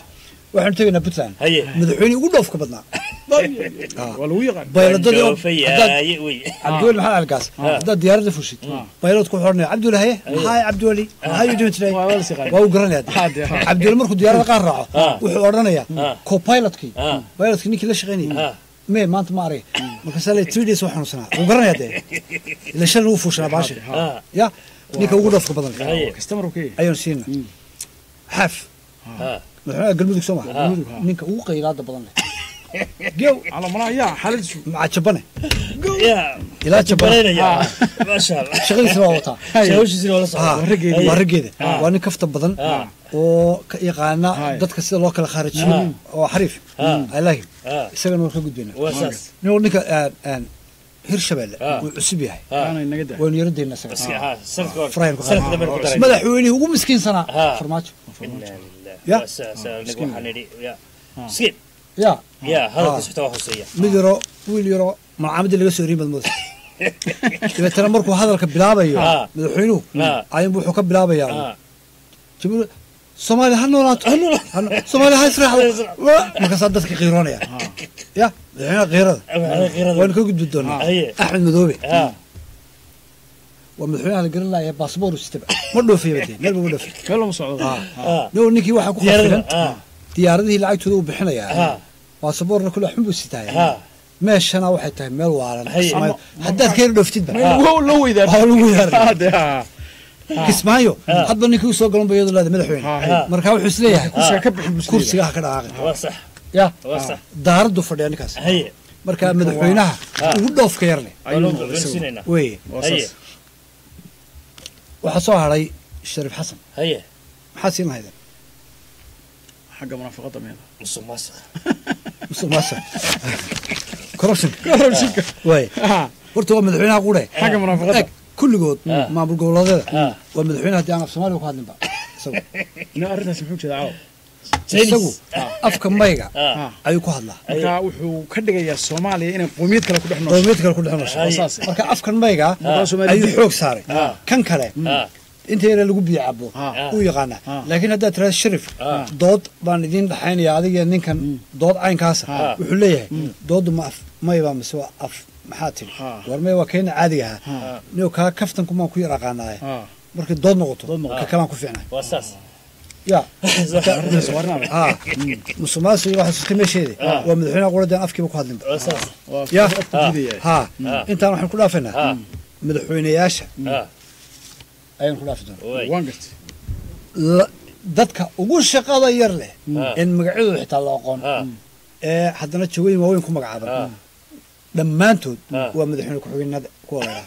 waxaanu tegaynaa puntland Haye. madaxweynihii ugu dhoofka badnaa waa lagu yaqaan bayladadii oo- Dhoofaya, haddaad- haye, wey. cabdiweli maxamed algaas haddaad diyaaradda fushid baylad ku xornaya cabdiweli haye hi cabdiweli how you doing today waa uu garanaya dee. cabdiweli markuu diyaaradda qaar raaco wuxuu odhanayaa co-pilotkii pilotkii ninkii la shaqaynayay mee maanta ma arag markaasaa le three days waa xanuunsanaa wuu garanaya dee ila shalna wuu fuushanaa baasha ya ninka ugu dhoofka badan kastamar uu ka yahay ayaanu siina xaaf madaxweynaha galmudug soo maha Galmudug, ha. ninka ugu qaylaada badan leh gew ala malaha yaa xaaladiisu maca jabane yaa ilaa jabane baranaya maasha allah shaqadiisina waa wataa shaqadiisina waa la socdaa. Ah, Waa raggeeda. waa raggeeda Ah. waa nin kafta badan Ah. oo ka yaqaana Hai. dadka sida loo kala khaarijiyo Ah. oo xariif Ah. alaahim Ah. isagana waan ka gudbayna waa saas nin ninka aan- aan hirshabelle Ah. wuu cusub yahay Ah. aanay naga daa waynu yaradayna isaga Iska- ha, sanadka hore- Farayn ku sanadka qaad. dambe ku daray. madaxweynihii ugu miskiinsanaa Ah. farmaajo Inna lillahi. Ya. Waa saas, anagu waxaan nidhi, ya. Skid. ya Ya, hadalka Ah. xitaa waa hooseeya. mid yaro wiil yaro malcaamadii laga soo erin baad mooda dabeetana markuu hadalka bilaabayo Ah. madaxweynuhu Ah. ayunbu wuxuu ka bilaabayaa Ah. jamhuur soomaaliya ha noolaato Ha no- soomaaliya ha israacdo Wa- markaasaa dadka qiiroonaya ya madaxweynaha qiirada Madaxweynaha qiirada. waynu ka gudbi doonaa Haye. axmed madoobe Ah. waa madaxweynaha la garan laaya baasboor sitaba ma dhoofiyaba dee meelba ma dhoofiy meel lama socdo Ah. no ninkii waxaa ku Diyaarada. khafilan Ah. diyaaradihii lacagtooda uu bixinayaa Ah. baasaboorna kule xun buu sitaaya Ah. meeshana waxay tahay meel waalan Haye. Kismaayo. haddaad ka yar dhooftidba loo loo weydaa Waa lagu weydaaray. dee ha kismaayo hadba ninkii usoo galan ba iyadoo leeda madaxweyne Ah. marka wuxuu isleeyahay kursiga ka bixin buu kursiga ha ka dhaqaaqin Waa sax. ya Waa sax. daaraddu fadhiya ninkaas Haye. marka madaxweynaha Ah. ugu dhoofka yar leh Waa loo gaarsiinaynaa. weye waa Haye. saas waxaa soo hadhay shariif xasan Haye. maxaa siin lahaydeen xagga munaafaqada meeda Musuq maasuq. musuq maasuq corruption kororsinka waye horta waa madaxweynaha qure xagga munaafaqada eg kulligood Ah. maamul goboleedyada Ah. waa madaxweynaha haddii aan af soomaaliga ku hadlinba isagu ina arrintaas muxuu jeedaa caawa Chinese. isagu afka mayga Ah. ayuu ku hadlaa marka wuxuu ka dhigayaa soomaaliya inay qowmiyad kale ku dhex noosho qowmiyad kale ku dhex noosho Haye. saas marka afkan mayga Markaa Soomaali ayuu dib. xoog saaray Ah. kan kale Ah. inta yare lagu biyo cabo Ah. uu yaqaanaa Ah. laakiin haddaad tiraada sharif Ah. dood baan idiin dhaxaynaya adiga ninkan dood caynkaasa Ah. wuxuu leeyahay dooddu ma af mayba mise waa af maxaa tiri Ah. war may waa keena caadiga ahaa Ah. niyo kaa kaftanku maan ku yar aqaanaaye Ah. markay dood noqoto Dood noqoto. ka kalaan ku fiicnay Waa saas. ya arrintaas waa arrin adag ah musuqmaasuq iyo waxaas iska meesheeda Ah. waa madaxweynaha quradeen afkiiba ku hadlinba Waa saas. waa ya afku diidaya ha Ah. intaan waxaan ku dhaafaynaa Ah. madaxweynayaasha Ah. ayaan ku dhaafi doonaa Waay. waan gartay La- dadka ugu shaqada yar leh Ah. in magacyadooda xitaa la aqoon Ah. ee haddana jawooyin waaweyn ku magacaaban Ah. dhammaantood Ah. waa madaxweyne ku-xigeenada kuwa laydhaha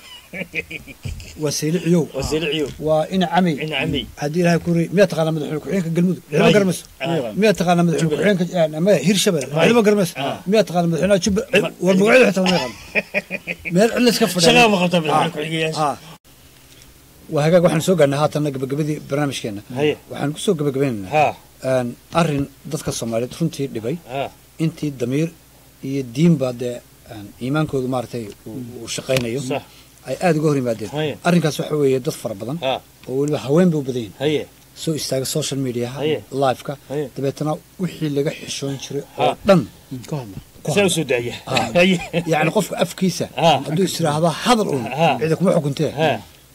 waa sayliciyow Waa Selicio. waa ina camey Ina camey. haddii ilaahay ku ri miyaa taqaanaa madaxweyne ku-xigeenka galmudug May. ciidama garamayso Ah. miyaa taqaanaa madaxweyne ku-xigeenka maya hirshabelle May. ciidama garamayso miyaa taqaanaa madaxweynaha jubba war magacyada xitaa lama yaqaan meel cidla iska fadhiya Shaqada ma qabtaa madaxweyne ku-xigeenyaasha? Ah. waa hagaag waxaan soo gaarnay haatanna gabagabadii barnaamijkeena Haye. waxaan kusoo gabagabaynaynaa Ha. een, arrin dadka soomaaliyeed runtii dhibay Ha. intii damiir iyo diinba dee een, iimaankoodu maaragtay uu uu shaqaynayo Sax. ay aada uga hor yimaadeen Haye. arrinkaas waxa weeye dad fara badan Ha. oo weliba haween bay u badan yihin Haye. soo istaaga social mediaha Haye. liveka Haye. dabeetana wixii laga xishoon jiray Ha. oo dhan ka hadla ku Saa u hadla. soo daaya. Ah. Haye. yacni qofka afkiisa Ha. hadduu is idhaahdo hadal un Ha. cida kuma xukuntee Ha.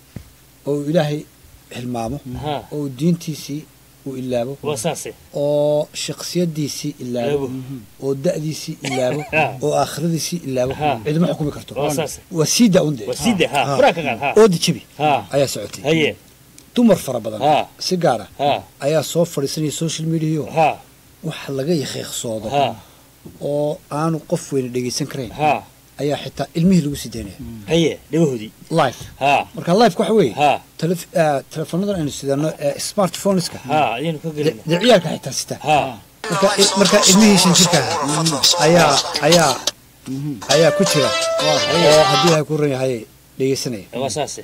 oo uu ilaahay hilmaamo Ha. oo uu diintiisii uu ilaabo Waa saase. oo shaksiyadiisii ilaabo Ilaabo. oo da'diisii ilaabo Ha. oo aakhiradiisii ilaabo Ha. cidima xukumi karto Waa saas. waa sii da-unde Waa sii daa. Ha. Furaha ka qaad. Ha. oodi jabi Ha. ayaa socotay Haye. dumar fara badan Ha. si gaara Ha. ayaa soo fadhiisanaya social mediayo Ha. waxa laga yaqiiqsoodo Ha. oo aanu qof weyne dhegaysan karayn Ha. ayaa xitaa ilmihii lagu sii daynaya Haye. Dhawahoodii. live Ha. marka live waxa weeye Ha. telef- eh, telefonadan aynu sidano ee smartphoneska Ha. Ayaynu ka de gelina. de ciyaalka xitaa sita Ha. marka marka ilmihii shan jirka ahaa ayaa ayaa ayaa ku jira oo haddii ilahay ku ran yahay dhegaysanaya Waa saase.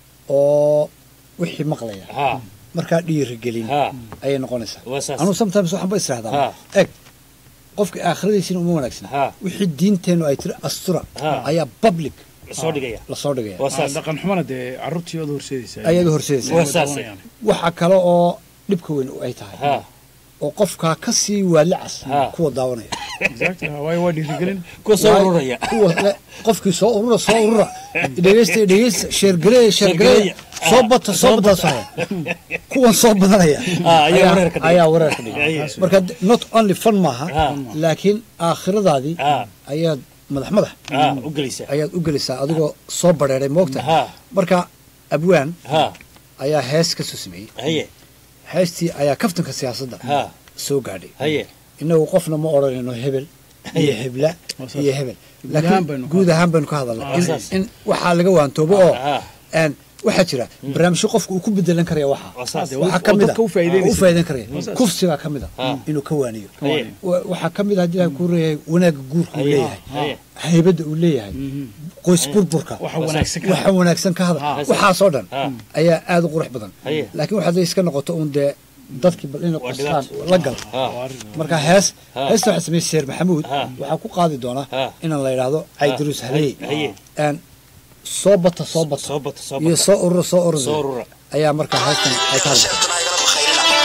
oo wixii maqlaya Ha. markaa dhiirigelin Ha. ayay noqonaysaa Waa saas. anuu sometimes waxaan ba Ha. israahdaa eg qofka aakhiradiisina uma wanaagsan Ha. wixii diinteennu ay tiri astura Ha. ayaa public La soo dhigaya. lasoo dhigaya Waa saas. dhaqan xumana dee carruurtii ood horseedaysaa ayaad horseedaysa Waa saase. waxa kale oo dhibka weyn ay tahay Ha. oo qofkaa ka sii waalicas kuwa daawanaya waayo waa dhiirigelin kuwa soo ururaya kuwa le- qofkii soo urura soo urura dhegeysta dhegeysta sheergareeya sheergareeya soo bata soo bata soo kuwan soo badanaya Ah, ayaa wareerka dhigay. ayaa wareerka dhigay Ayaa. marka d- not only fun maaha laakiin aakhiradaadii ayaad madax madax Ah, u gelaysaa. ayaad u gelaysaa adigoo soo bareeray moogta marka abwaan ayaa hees ka soo sameeyey haye heestii ayaa kaftanka siyaasadda Ha. soo gaadhay haye inagu qofna ma odhanayno hebel iyo hebla iyo hebel Guud ahaan baynu laakiin ka guud ahaan baynu ka hadalnay Ah, in- saas. in waxaa laga waantoobo oo een, waxaa jira barnaamijyo qofka uu ku bedelan karaya waxa saas. waxaa oo ka mid dadka u faa'iideynaysa. u faa'iideyn karaya Waa saas. kufsigaa ka mid a Ah. inuu ka waaniyo waaniyo. Wa- waxaa ka mid a haddii ilahay kuu reeyahay wanaagga guurka uu Haye. leeyahay Haye. haybadda uu leeyahay qoys burburka Waxa wanaagsan ka waxa wanaagsan ka hadal Ah. waxaasoo dhan Ah. ayaa aad u qurux badan Haye. laakiin waxaad iska noqoto uun dee dadkii bal inay Waa qostaan dhibaato. la gal Ah. marka hees Ah. heesta waxaa sameeyey sheer maxamuud Ah. waxaa ku qaadi doonaa Ah. inaan la yidhaahdo caydaruus Ah. haley Haye. Een, soo bata soo bata soo bata soo iyo bata soo urura soo Soo urura urura. ayaa markaa heestan ay ka hadlaysaa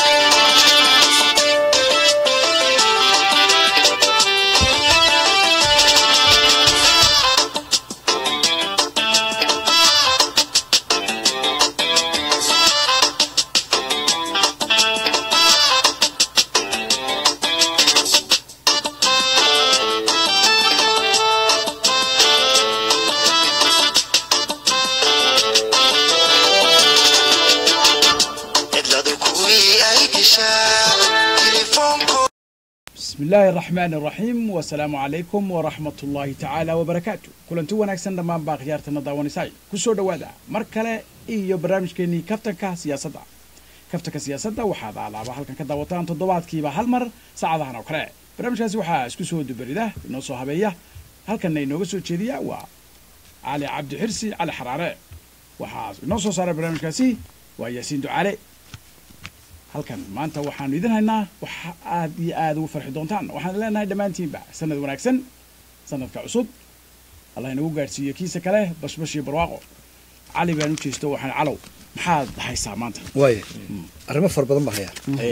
بسم الله الرحمن الرحيم والسلام عليكم ورحمة الله تعالى وبركاته كلنتو wanaagsan dhammaan baa khiyaartana daawanaysay kusoo dhawaada mar kale iyo barnaamijkeenii kaftanka siyaasadda kaftanka siyaasadda waxaad alaaba halkan ka daawataan toddobaadkiiba hal mar saacadahan oo kale barnaamijkaasi waxaa isku soo dubarida inoo soo habeeya halkanna inooga soo jeediya waa cali cabdi xirsi cali xaraare waxaa inoo soo saaray barnaamijkaasi waa yaasiin ducaale halkan maanta waxaanu idin haynaa waxa aad iyo aad ugu farxi doontaan waxaan leenahay dhammaantiinba sanad wanaagsan sanadka cusub allah inagu gaadhsiiyo kiisa kale bashbash iyo barwaaqo cali baan u jeesto waxaan calow maxaad haysaa maanta waayo arrimo fara badan baa hayaa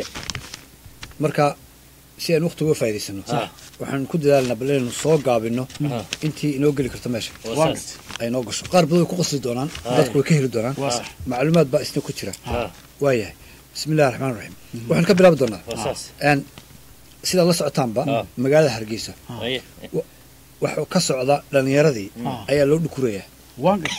marka si aan waqti uga faa'iidaysano Sax. waxaan ku dadaalnaa bal inaynu soo gaabino Ah. intii inoo geli karto meesha Waa saas. ay noo gasho qaar badan way ku qasli doonaan Ah. dadku way ka heli doonaan Waa sax. macluumaad baa isna ku jira Ah. waayahay bismi illahi raxmaan raxiim waxaan ka bilaabi doonaa Waa saas. Een, sidaad la socotaanba Ah. magaalada hargeysa haye waxuu ka socda dhalinyaradii Ah. ayaa loo dhukurayaa waan gat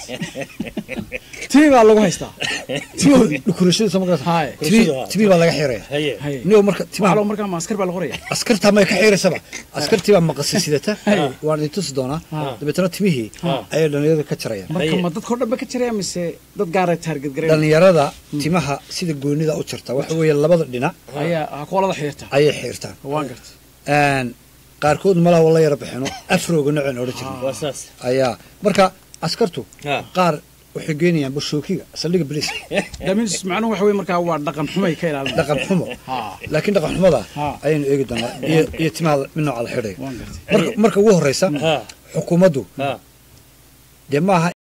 tii baa lagu haystaa timahoodii dhukurashadiisa ma garata Haye. Timi- timi baa laga xiraya haye Haye. niyo marka waxaa timaha loo markaa maaskar baa la qoraya askartaa may ka xiiraysaba askartii baa maqasay sidata Haye. waan idin tusi doonaa Ah. dabeetana timihii Ah. ayay dhalinyarada ka jarayaan marka Haye. ma dadkao dhan ba ka jiraya mise dad gaaray taarget gareyn dhalinyarada timaha sida goonida u jarta waxa weeye labada dhinac ayaa ha koolada xiirta ayay xiirtaan waan garta Een, qaarkood malaha wala yara bixino afrooga noceen odhan jirnay waa saas ayaa marka askartu Ah. qaar waxay geynayaan bashookiga saldhiga boliiska damis macnuhu waxa weye markaa waa dhaqan xumay ka ilaalin dhaqan xumo Ha. laakiin dhaqan xumada Ha. ayaynu eegi doonaa iyo iyo timaha mid nooca la xidhayo waan garta marka marka ugu horeysa ha xukuumaddu ha dee maaha